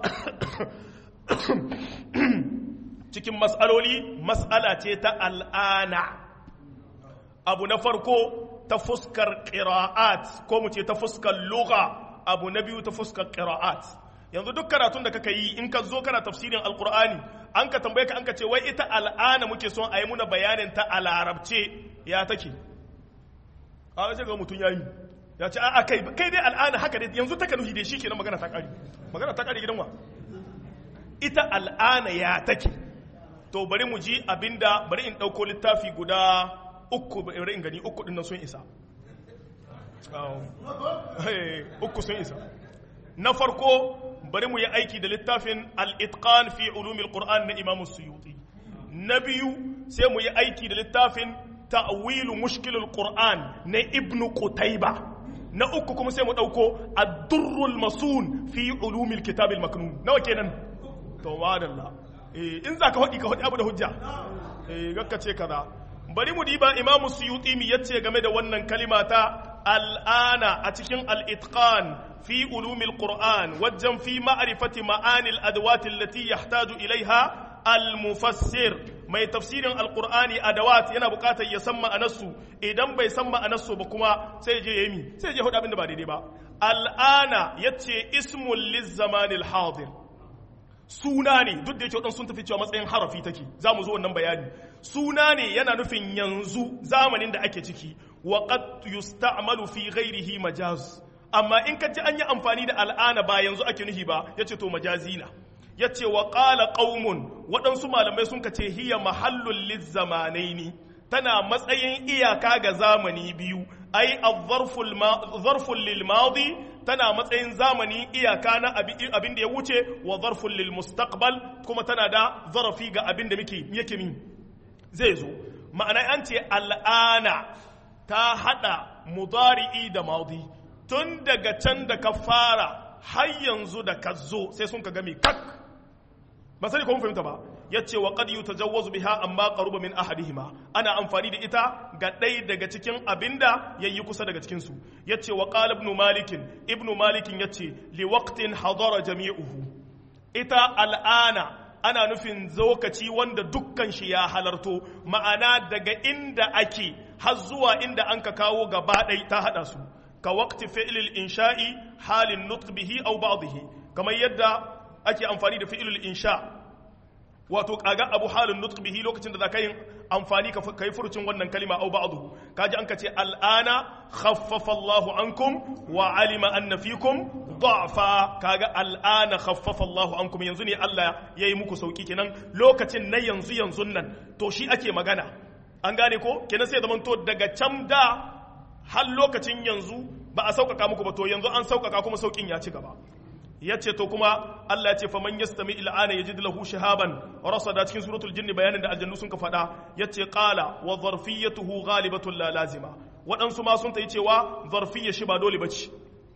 cikin mas'aloli mas'ala ce ta al'ana abu na farko ta fuskar ƙira'at ko mu ce ta fuskar lugha abu na biyu ta fuskar ƙira'at yanzu duk karatun da kaka yi in ka zo kana tafsirin alkur'ani an ka tambaye ka an ka ce wai ita al'ana muke son a yi muna bayanin ta a larabce ya take a wace ga mutum ya yi ya ce a kai kai dai al'ana haka dai yanzu ta kanuhi dai shikenan magana ta kare magana ta kare gidan wa ita al'ana ya take to bari mu ji abinda bari in ɗauko littafi guda uku bari in gani uku dinnan sun isa uku sun isa na farko bari mu yi aiki da littafin al-itqan fi ulumil qur'an na imamu suyuti na biyu sai mu yi aiki da littafin ta'wilu mushkilul qur'an na ibnu qutayba na uku kuma sai mu dauko ad-durrul masun fi ulumil kitabil maknun nawa kenan to wadalla eh in zaka hodi ka hodi abu da hujja eh gakka ce kaza bari mu diba imamu suyuti mi yace game da wannan kalima ta al'ana a cikin al-itqan fi ulumil qur'an wajen fi ma'rifati ma'anil adawat allati yahtaju ilaiha al-mufassir mai tafsirin alqur'ani adawat yana bukatar ya san ma'anarsu idan bai san ma'anarsu ba kuma sai je yemi sai je hudu abin da ba daidai ba al'ana yace ismul lizamanil hadir suna ne duk da yake waɗansu sun tafi cewa matsayin harafi take za mu zo wannan bayani suna ne yana nufin yanzu zamanin da ake ciki wa qad yusta'malu fi ghairihi majaz amma in ka ji an yi amfani da al'ana ba yanzu ake nufi ba yace to majazi na yace wa qala qaumun waɗansu malamai sun ka ce hiya mahallul lizzamanaini tana matsayin iyaka ga zamani biyu ai zarful lil madi tana matsayin zamani iyaka na abin da ya wuce wa zarful lil mustaqbal kuma tana da zarafi ga abin da muke yake min zai zo ma'ana an ce al'ana ta hada mudari'i da madi tun daga can da ka fara har yanzu da ka zo sai sun ka game kak ba sai ko mun fahimta ba yace wa qad yutajawwazu biha amma qaruba min ahadihima ana amfani da ita ga ɗaya daga cikin abinda yayi kusa daga cikin su yace wa qala ibn malik ibn malik yace li waqtin hadara jami'uhu ita al'ana ana nufin lokaci wanda dukkan shi ya halarto ma'ana daga inda ake har zuwa inda an ka kawo gaba ɗai ta haɗa su ka waqti fi'lil insha'i halin nutq bihi aw ba'dihi kamar yadda ake amfani da fi'lil insha wato kaga abu halin nutq bihi lokacin da za ka yi amfani ka kai furucin wannan kalima aw ba'dahu kaji an ka ce al'ana khaffafa Allahu ankum wa alima anna fikum da'fa kaga al'ana khaffafa Allahu ankum yanzu ne Allah yayi muku sauki kenan lokacin na yanzu yanzu nan to shi ake magana an gane ko kenan sai zaman to daga can da har lokacin yanzu ba a sauƙaƙa muku ba to yanzu an sauƙaƙa kuma sauƙin ya ci gaba ya ce to kuma Allah ya ce faman yastami il'ana yajid lahu shahaban rasada cikin suratul jinni bayanin da aljannu sun ka faɗa ya ce qala wa zarfiyatuhu ghalibatun la lazima waɗansu ma sun ta yi cewa zarfiyya shi ba dole bace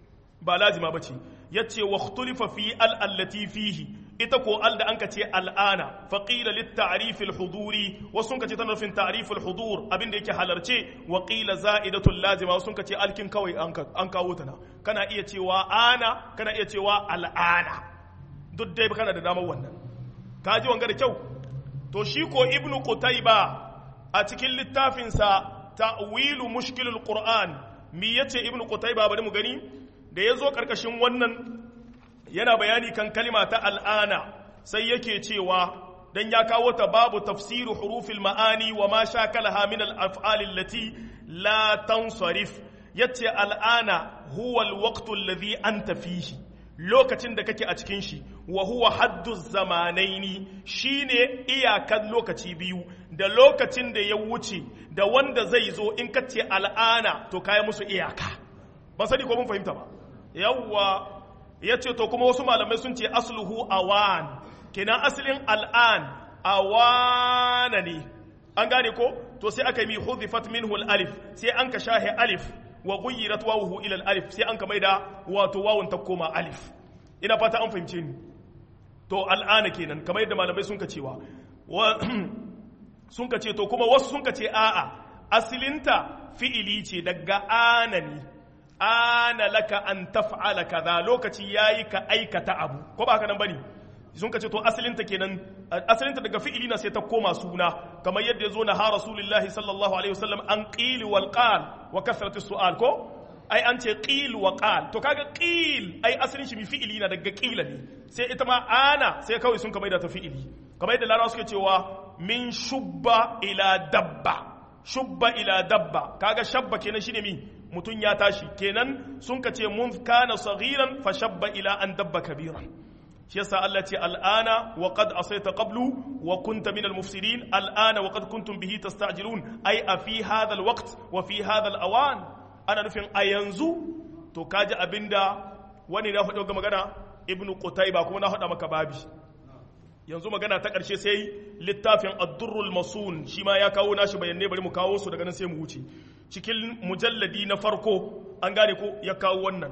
ba lazima bace ya ce wa ikhtulifa fi al allati fihi ita ko al da anka ce al'ana faqila lit ta'rif al huduri wasu sun ka ce tana nufin ta'rif al hudur abinda yake halarce wa qila za'idatul lazima wasu sun ka ce alkin kawai an kawo ta na kana iya cewa ana kana iya cewa al'ana duk dai kana da damar wannan ka ji wanga da kyau to shi ko ibnu qutayba a cikin littafinsa ta'wilu mushkilul qur'an mi yace ibnu qutayba bari mu gani da yazo karkashin wannan yana bayani kan kalima ta al'ana sai yake cewa dan ya kawo ta babu tafsiru hurufil ma'ani wa ma shakalaha min al-af'al allati la tansarif yace al'ana huwa al-waqtu alladhi anta fihi lokacin da kake a cikin shi wa huwa haddu zamanaini shine iyakan lokaci biyu da lokacin da ya wuce da wanda zai zo in ka ce al'ana to kai musu iyaka ban sani ko mun fahimta ba yawwa yace to kuma wasu malamai sun ce asluhu awan kenan asalin al'an awana ne an gane ko to sai aka yi hudhifat minhu al-alif sai an ka shahe alif wa ghayyirat wawuhu ila al-alif sai an ka maida wato wawun ta koma alif ina fata an fahimce ni to al'ana kenan kamar yadda malamai sun ka cewa sun ka ce to kuma wasu sun ka ce a'a asilinta fi'ili ce daga ana ne ana laka an taf'ala kaza lokaci yayi ka aikata abu ko ba haka nan bane sun ka ce to asalinta kenan asalinta daga fi'ili na sai ta koma suna kamar yadda ya zo na ha rasulullahi sallallahu alaihi wasallam an qili wal qal wa kasratu su'al ko ai an ce qil wa qal to kaga qil ai asalin shi mi fi'ili na daga qila ne sai ita ma ana sai kawai sun kamar da ta fi'ili kamar yadda larabawa suke cewa min shubba ila dabba shubba ila dabba kaga shabba kenan shine mi mutun ya tashi kenan sun ka ce mun kana saghiran fa shabba ila an dabba kabiran shi yasa Allah ce al'ana wa qad asayta qablu wa kunta min al-mufsidin al'ana wa qad kuntum bihi tasta'jilun ai a fi hadha al-waqt wa fi hadha al-awan ana nufin a yanzu to kaji abinda wani na faɗo ga magana ibnu qutayba kuma na faɗa maka babi yanzu magana ta ƙarshe sai littafin ad-durrul masun shi ma ya kawo nashi bayanai bari mu kawo su daga nan sai mu wuce cikin mujalladi na farko an gane ko ya kawo wannan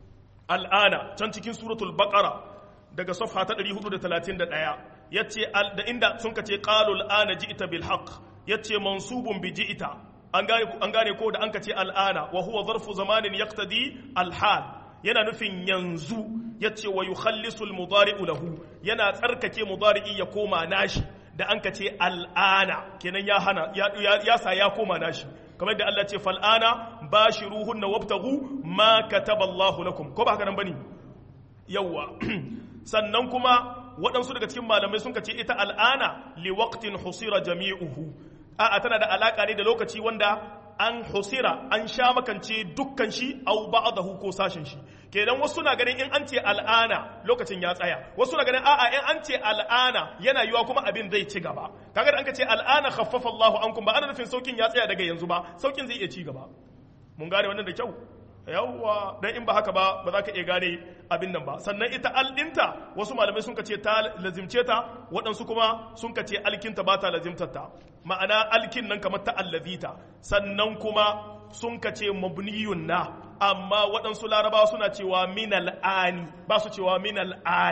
al'ana can cikin suratul baqara daga safha ta 431 yace da inda sun kace qalul ana ji'ta bil haqq yace mansubun bi ji'ta an gane an gane ko da an kace al'ana wa huwa zarfu zamanin yaqtadi al hal yana nufin yanzu yace wa yukhallisu al mudari'u lahu yana tsarkake mudari'i ya koma nashi da an kace al'ana kenan ya hana ya sa ya koma nashi kamar da Allah ce fal'ana bashiruhunna wabtaghu ma kataba Allahu lakum ko ba haka nan bane yawa sannan kuma waɗansu daga cikin malamai sun ce ita al'ana li waqtin husira jami'uhu a'a tana da alaka ne da lokaci wanda an husira an sha makance dukkan shi au ba'dahu ko sashen shi kenan wasu na ganin in an ce al'ana lokacin ya tsaya wasu na ganin a'a in an ce al'ana yana yiwa kuma abin zai ci gaba kaga da an ka ce al'ana khaffafa Allahu ankum ba ana nufin saukin ya tsaya daga yanzu ba saukin zai iya ci gaba mun gane wannan da kyau yawwa dan in ba haka ba ba za ka iya gane abin nan ba sannan ita al'inta wasu malamai sun ce ta lazimce ta waɗansu kuma sun ce alkinta ba ta lazimtar ta ma'ana alkin nan kamar ta allazita sannan kuma sun ce mabniyun na amma waɗansu larabawa suna cewa min al'ani ba su cewa min al'ana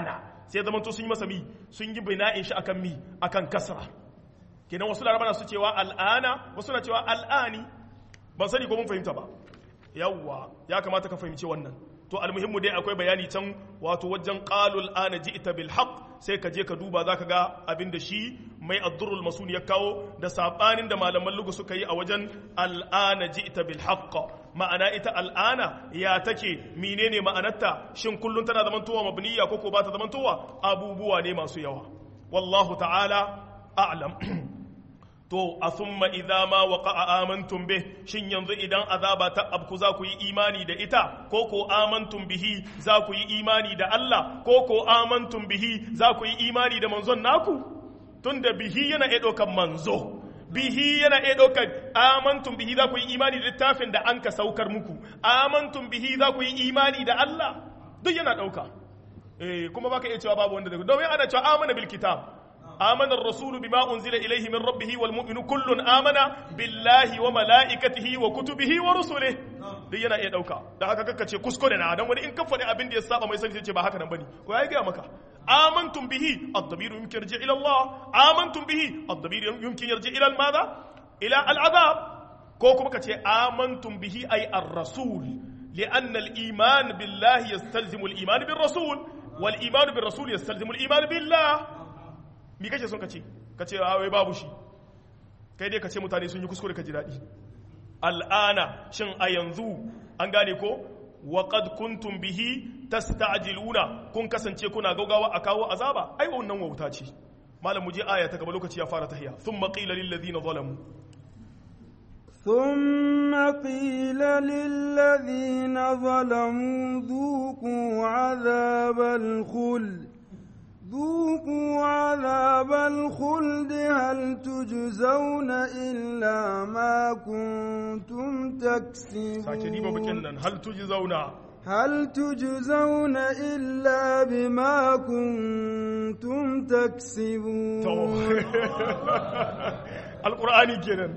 sai zaman to sun yi masa mi sun yi bina'in shi akan mi akan kasra kenan wasu laraba su cewa al'ana wasu na cewa al'ani ban sani ko mun fahimta ba yawwa ya kamata ka fahimci wannan to almuhimmu dai akwai bayani can wato wajen qalul ana ji'ta bil haqq sai ka je ka duba zaka ga abin da shi mai addurrul masun ya kawo da sabanin da malaman lugu suka yi a wajen al'ana ji'ta bil haqq ma'ana ita al'ana ya take menene ma'anarta shin kullun tana zamantowa mabniya ko ko ba ta zamantowa abubuwa ne masu yawa wallahu ta'ala a'lam to a summa idza ma waqa'a amantum bih shin yanzu idan azaba ta abku za ku yi imani da ita ko ko amantum bihi za ku yi imani da Allah ko ko amantum bihi za ku yi imani da manzon naku tunda bihi yana iya ɗaukar manzo bihi yana iya ɗaukar amantum bihi za ku yi imani da littafin da an ka saukar muku amantum bihi za ku yi imani da Allah duk yana ɗauka eh kuma baka iya cewa babu wanda da domin ana cewa amana bil kitab آمن الرسول بما أنزل إليه من ربه والمؤمن كل آمن بالله وملائكته وكتبه ورسله duk yana iya dauka da haka kaka ce kuskure na dan wani in ka faɗi abin da ya saba mai sani ce ba haka nan bane ko ya ga maka amantum bihi ad-damir yumkin yarji ila Allah amantum bihi ad-damir yumkin yarji ila al-madha ila al-azab ko kuma ka ce amantum bihi ay ar-rasul لأن الإيمان بالله يستلزم الإيمان بالرسول والإيمان بالرسول يستلزم الإيمان بالله mi kake son ka ce ka ce wai babu shi kai dai ka ce mutane sun yi kuskure ka ji daɗi al'ana shin a yanzu an gane ko wa qad kuntum bihi tasta'jiluna kun kasance kuna gaugawa a kawo azaba ai wannan wauta ce malam mu je aya ta gaba lokaci ya fara tahiya thumma qila lil ladina zalamu ثم قيل للذين ظلموا ذوقوا عذاب الخلد ذوقوا عذاب الخلد هل تجزون إلا ما كنتم تكسبون هل تجزون هل تجزون إلا بما كنتم تكسبون القرآن كده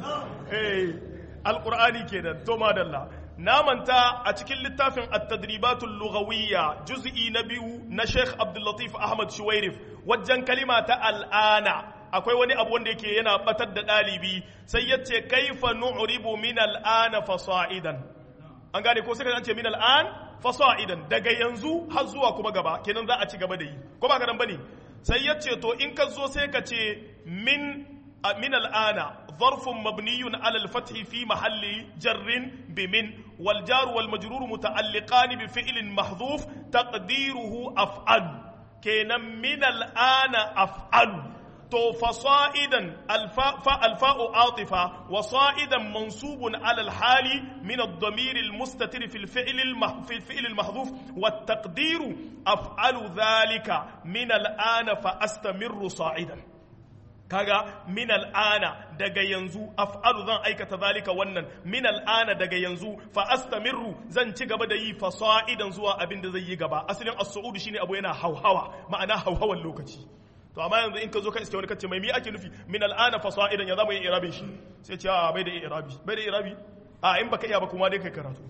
القرآن كده تو ما دلّا na manta a cikin littafin at-tadribatul lughawiyya juz'i na biyu na Sheikh Abdul Latif Ahmad Shuwairif wajen kalima ta al'ana akwai wani abu wanda yake yana batar da dalibi sai yace kaifa nu'ribu min al'ana fasa'idan an gane ko sai ka ce min al'an fasa'idan daga yanzu har zuwa kuma gaba kenan za a ci gaba da yi ko ba ka nan bane sai yace to in ka zo sai ka ce min من الآن ظرف مبني على الفتح في محل جر بمن والجار والمجرور متعلقان بفعل محذوف تقديره أفعل كان من الآن أفعل تو فصائدا الفاء الفاء عاطفة وصائدا منصوب على الحال من الضمير المستتر في الفعل المح في الفعل المحذوف والتقدير أفعل ذلك من الآن فأستمر صاعدا kaga min al'ana daga yanzu af'alu zan aikata zalika wannan min al'ana daga yanzu fa astamirru zan ci gaba da yi fasa'idan zuwa abin da zai yi gaba asalin as-su'ud shine abu yana hauhawa ma'ana hauhawan lokaci to amma yanzu in ka zo ka iske wani kace mai mi ake nufi min al'ana fasa'idan ya zama yin irabin shi sai ce a bai da irabi bai da irabi a in baka iya ba kuma dai kai karatu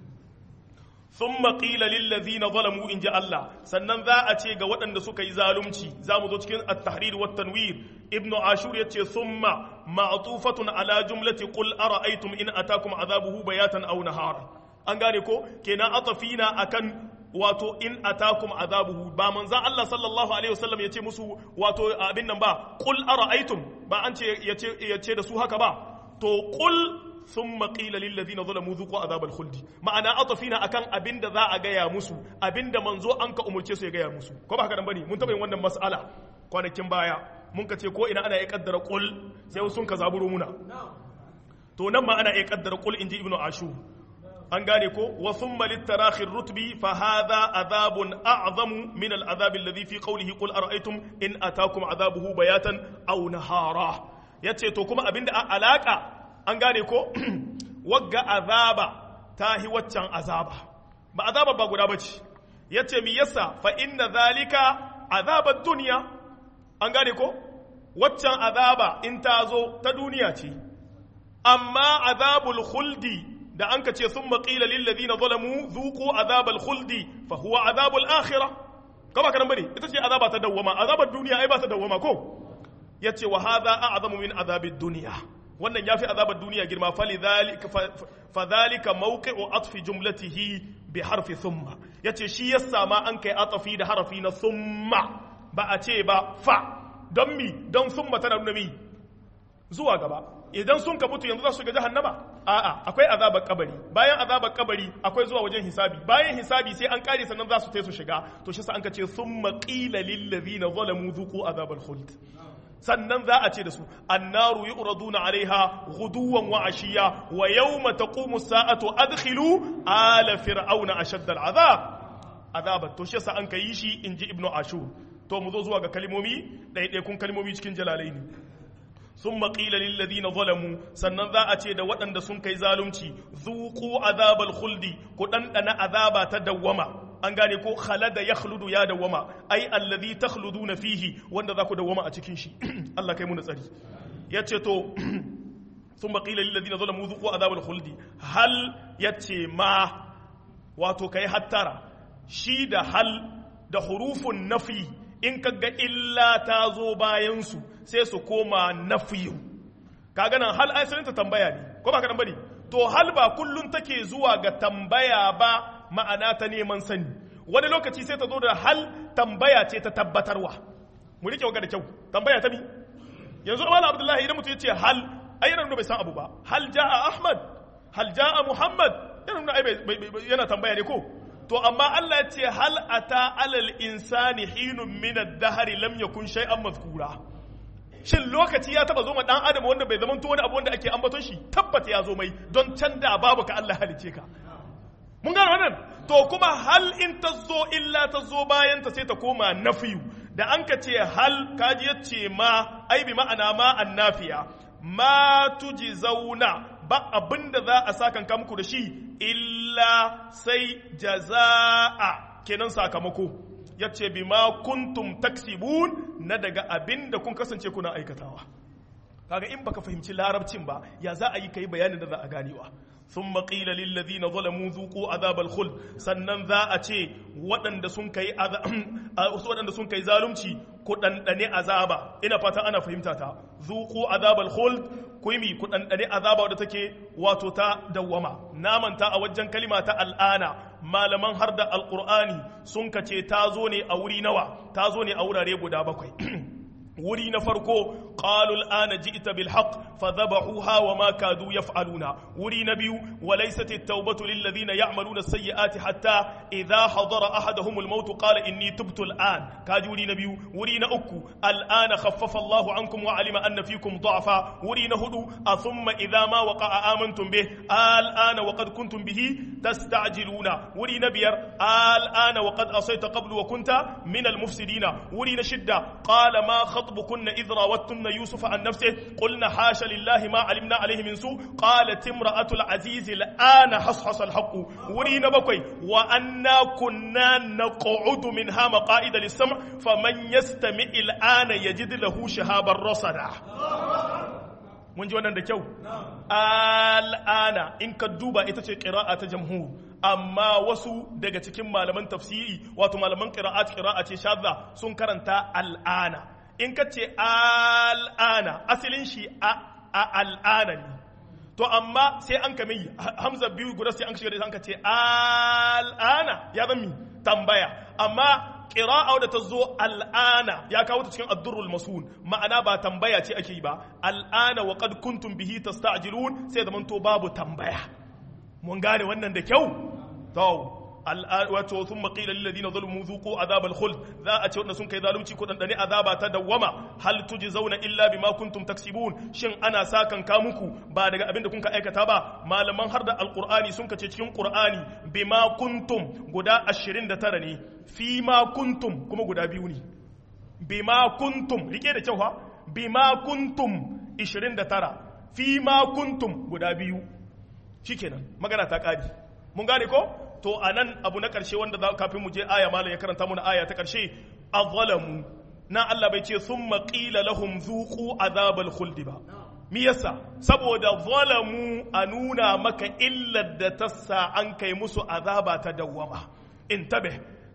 ثم قيل للذين ظلموا إن جاء الله سنن ذا أتي ga waɗanda suka yi zalunci zamu zo cikin at-tahrir wa tanwir ibn ashur yace thumma ma'tufatun ala jumlati qul ara'aytum in atakum adhabuhu bayatan aw nahara an gane ko kenan atafina akan wato in atakum azabuhu ba manzan Allah sallallahu alaihi wasallam yace musu wato abin nan ba qul ara'aytum ba an ce yace yace da su haka ba to qul ثم قيل للذين ظلموا ذوقوا عذاب الخلد ma'ana atafina akan abinda za a gaya musu abinda manzo an ka umurce su ya gaya musu ko ba haka nan bane mun taba yin wannan mas'ala kwanakin baya mun ka ce ko ina ana iya kaddara qul sai sun ka zaburo muna to nan ma ana iya kaddara qul inji ibnu ashu an gane ko wa thumma litarahi rutbi fa hadha adhabun a'zamu min al'adhab alladhi fi qawlihi qul ara'aytum in atakum adhabuhu bayatan aw nahara yace to kuma abinda a alaka an gane ko wagga azaba ta hi waccan azaba ba azaba ba guda bace yace mi yasa fa inna zalika azabar duniya an gane ko waccan azaba in ta zo ta duniya ce amma azabul khuldi da an ka ce sun maƙila lillazina zalamu zuku azabal khuldi fa huwa azabul akhirah kama karan bane ita ce azaba ta dawwama azabar duniya ai ba ta dawwama ko yace wa hadha a'zamu min azabid dunya wannan yafi azabar duniya girma falidhalika fadhalika mawqi'u atfi jumlatihi bi harfi thumma yace shi yasa ma an kai atafi da harafi na thumma ba a ce ba fa don mi don thumma tana nuna mi zuwa gaba idan sun ka mutu yanzu za su shiga jahannama a'a akwai azabar kabari bayan azabar kabari akwai zuwa wajen hisabi bayan hisabi sai an kare sannan za su tai su shiga to shi sa an ka ce thumma qila lil ladina zalamu dhuqu azabal khuld sannan za a ce da su annaru yu'raduna alaiha ghuduwan wa ashiya wa yawma taqumu as-sa'atu adkhilu ala fir'auna ashadda al-azab azabat to shi sa an kai shi inji ibnu ashur to mu zo zuwa ga kalmomi ɗaiɗaikun kalmomi cikin jalalaini sun maƙila lilladina zalamu sannan za a ce da waɗanda sun kai zalunci zuku azabal khuldi ku ɗanɗana azaba ta dawwama an gane ko khalada ya khludu ya dawwama ai allazi takhluduna fihi wanda za ku dawwama a cikin shi Allah kai mu na tsari yace to sun maƙila lilladina zalamu zuku azabal khuldi hal yace ma wato kai hattara shi da hal da hurufun nafi in kaga illa ta zo bayansu sai su koma nafiyu kaga nan hal asalin ta tambaya ne ko ba ka bane to hal ba kullun take zuwa ga tambaya ba ma'ana ta neman sani wani lokaci sai ta zo da hal tambaya ce ta tabbatarwa mu rike ga da kyau tambaya ta mi yanzu Malam Abdullahi idan mutum ya ce hal ai yana nuna bai san abu ba hal jaa Ahmad hal jaa Muhammad yana nuna ai yana tambaya ne ko to amma Allah ya ce hal ata alal insani hinun min ad-dahr lam yakun shay'an mazkura shin lokaci ya taba zo ma dan adam wanda bai zama to wani abu wanda ake ambaton shi tabbata ya zo mai don can da babu ka Allah halice ka mun gano wannan to kuma hal in ta zo illa ta zo bayan ta sai ta koma nafiyu da an ka ce hal kaji yace ma ai bi ma'ana ma annafiya ma tuji zauna ba abin da za a sakan muku da shi illa sai jaza'a kenan sakamako ya ce bi ma kuntum taksibun na daga abin da kun kasance kuna aikatawa kaga in baka fahimci larabcin ba ya za a yi kai bayanin da za a ganewa sun maƙila lillazina zalamu zuku azabal khuld sannan za a ce waɗanda sun kai waɗanda sun kai zalunci ku ɗanɗane azaba ina fata ana fahimta ta zuku azabal khuld ku yi ku ɗanɗane azaba wadda take wato ta dawwama namanta a wajen kalima ta al'ana malaman har da alƙur'ani sun kace ta zo ne a wuri nawa ta zo ne a wurare guda bakwai wuri na farko qalul ana ji'ta bil haqq fadhabahuha wa ma kadu yaf'aluna wuri na biyu wa laysat at-taubatu lil ladina ya'maluna as-sayyi'ati hatta idha hadara ahaduhum al-maut qala inni tubtu al-an kaji wuri na biyu wuri na uku al-ana khaffafa Allahu ankum wa alima anna fikum da'fa wuri na hudu thumma idha ma waqa'a amantum bih al-ana wa qad kuntum bihi tasta'jiluna wuri na biyar al-ana wa qad asayta qablu wa kunta min al-mufsidina wuri na shidda qala ma خطبكن إذ راوتن يوسف عن نفسه قلنا حاش لله ما علمنا عليه من سوء قالت امرأة العزيز الآن حصحص الحق ورينا بكوي وأنا كنا نقعد منها مقائد للسمع فمن يستمع الآن يجد له شهابا رصدا mun ji wannan da kyau al'ana in ka duba ita ce ƙira'a ta jamhur amma wasu daga cikin malaman tafsiri wato malaman ƙira'at ƙira'a ce shadda sun karanta al'ana in ka ce al'ana asalin shi a al'ana ne to amma sai an kame hamza biyu guda sai an shiga da an ka ce al'ana ya zan mi tambaya amma ƙira'a da ta zo al'ana ya kawo ta cikin addurrul masun ma'ana ba tambaya ce ake yi ba al'ana wa qad kuntum bihi tasta'jilun sai zaman to babu tambaya mun gane wannan da kyau to wato sun maƙila lilladina zalmu zuqu azabal khuld za a ce wanda sun kai zalunci ko dandane azaba ta dawwama hal zauna illa bima kuntum taksibun shin ana sakan ka muku ba daga abin da kun ka aikata ba malaman har da alqur'ani sun kace cikin qur'ani bima kuntum guda 29 ne fi ma kuntum kuma guda biyu ne bima kuntum rike da kyau ha bima kuntum 29 fi ma kuntum guda biyu shikenan magana ta kadi mun gane ko to a nan abu na ƙarshe wanda za kafin mu je aya malam ya karanta muna aya ta ƙarshe azalamu na Allah bai ce sun maƙila lahum zuƙu azabal khuldi ba mi yasa saboda zalamu a nuna maka illar da ta sa an kai musu azaba ta dawwama in tabe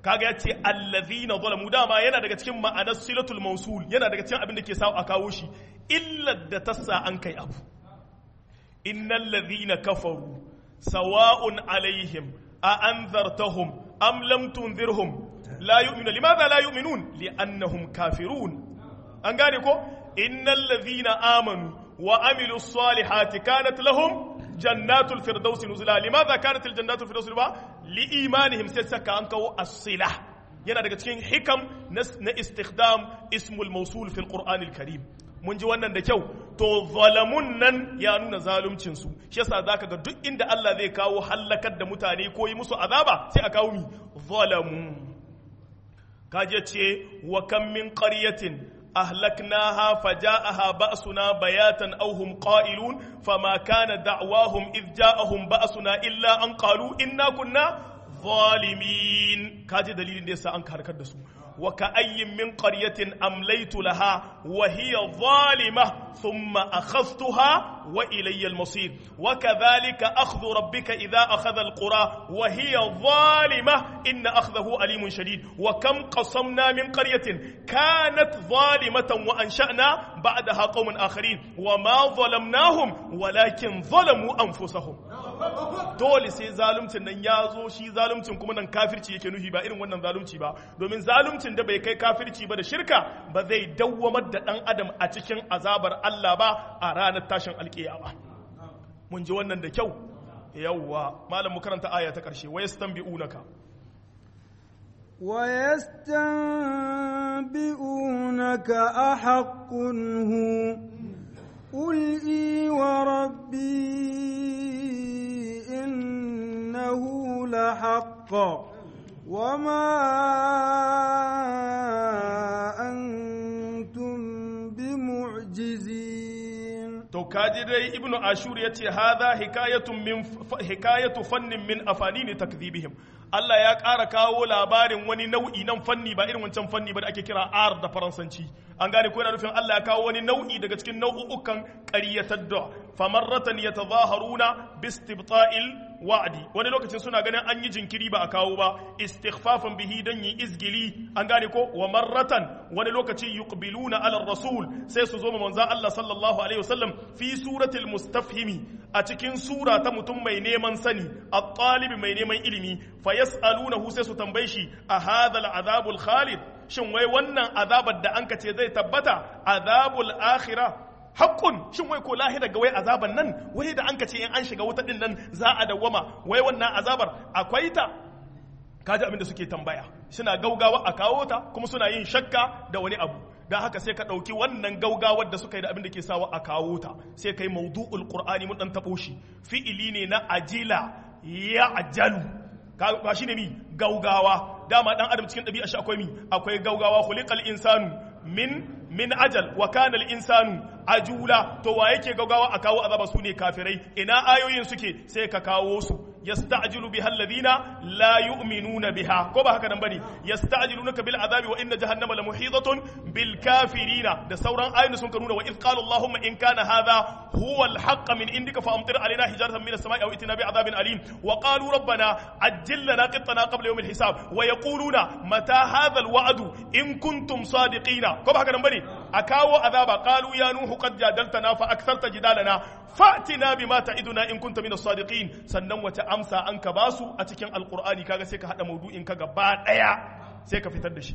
kaga ya ce allazina zalamu dama yana daga cikin ma'anar silatul mausul yana daga cikin abin da ke sa a kawo shi illa da tassa an kai abu innal ladhina kafaru sawa'un alaihim a anzartahum am lam tunzirhum la yu'minu limadha la yu'minun li'annahum kafirun an gane ko innal ladhina amanu wa amilus salihati kanat lahum jannatul firdausi nuzula limadha kanat al jannatul firdausi ba li imanihim sai saka an kawo as-sila yana daga cikin hikam na istikhdam ismul mawsul fil qur'an al karim mun ji wannan da kyau to zalamun nan ya nuna zaluncin su shi yasa zaka ga duk inda Allah zai kawo halakar da mutane ko yi musu azaba sai a kawo mi zalamu kaje ce wa kam min qaryatin أهلكناها فجاءها بأسنا بياتا أو هم قائلون فما كان دعواهم إذ جاءهم بأسنا إلا أن قالوا إنا كنا ظالمين كاجي دليل ليس أنك حركة دسو وكأي من قرية أمليت لها وهي ظالمة ثم أخذتها وإلي المصير وكذلك أخذ ربك إذا أخذ القرى وهي ظالمة إن أخذه أليم شديد وكم قصمنا من قرية كانت ظالمة وأنشأنا بعدها قوم آخرين وما ظلمناهم ولكن ظلموا أنفسهم dole sai zaluncin nan ya zo shi zaluncin kuma nan kafirci yake nufi ba irin wannan zalunci ba domin zaluncin da bai kai kafirci ba da shirka ba zai dawwamar da dan adam a cikin azabar Allah ba a ranar tashin alkiyama mun ji wannan da kyau yawwa malam mu karanta aya ta karshe wa yastanbi'unaka ويستنبئونك أحق هو قل إي وربي إنه لحق وما أنتم بمعجزين to kaji dai ibnu ashur ya ce hadha hikayatun min hikayatu fannin min afanini takdhibihim Allah ya ƙara kawo labarin wani nau'i nan fanni ba irin wancan fanni ba da ake kira ar da faransanci an gane ko yana nufin Allah ya kawo wani nau'i daga cikin nau'ukan ƙaryatar da famarratan yatazaharuna bistibta'il wa'di wani lokacin suna ganin an yi jinkiri ba a kawo ba istighfafan bihi dan yi izgili an gane ko wa marratan wani lokaci yuqbiluna ala rasul sai su zo ma manzon Allah sallallahu alaihi wasallam fi suratul mustafhimi a cikin sura ta mutum mai neman sani at-talib mai neman ilimi fa yas'alunahu sai su tambaye shi a hadha al-azabul khalid shin wai wannan azabar da anka ce zai tabbata azabul akhirah haƙƙun shin wai ko lahira ga wai azaban nan wai da an ka ce in an shiga wuta din nan za a dawwama wai wannan azabar akwai ta kaji abin da suke tambaya suna gaugawa a kawo ta kuma suna yin shakka da wani abu don haka sai ka ɗauki wannan gaugawar da suka yi da abin da ke sawa a kawo ta sai kai maudu'ul qur'ani mun dan taɓo shi fi'ili ne na ajila ya ajalu ba shi ne mi gaugawa dama dan adam cikin ɗabi'a shi akwai mi akwai gaugawa khuliqal insanu min min ajal wa kana al insanu ajula to wa yake gaugawa a kawo azaba su ne kafirai ina ayoyin suke sai ka kawo su yasta'jilu biha alladhina la yu'minuna biha ko ba haka nan bane yasta'jilunaka bil azabi wa inna jahannama la muhitatun bil kafirina da sauran ayoyin sun ka nuna wa idh qala allahumma in kana hadha huwa al haqq min indika fa amtir alaina hijaratan min as-sama'i aw itina bi adhabin alim wa qalu rabbana ajjil lana qittana qabla yawm al hisab wa yaquluna mata hadha al wa'du in kuntum sadiqina ko ba haka nan bane a kawo azaba qalu ya nuhu qad jadaltana fa aktharta jidalana fa'tina bima ta'iduna in kunta min as-sadiqin sannan wata amsa an ka basu a cikin alqur'ani kaga sai ka hada maudu'in ka gaba daya sai ka fitar da shi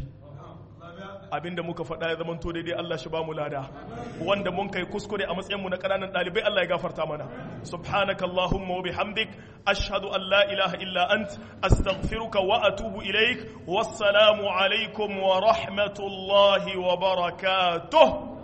abinda muka faɗa ya zamanto daidai Allah shi ba mu lada wanda mun kai kuskure a matsayin mu na ƙananan ɗalibai Allah ya gafarta mana subhanaka allahumma wa bihamdik ashhadu an la ilaha illa ant astaghfiruka wa atubu ilaik wassalamu alaikum wa rahmatullahi wa barakatuh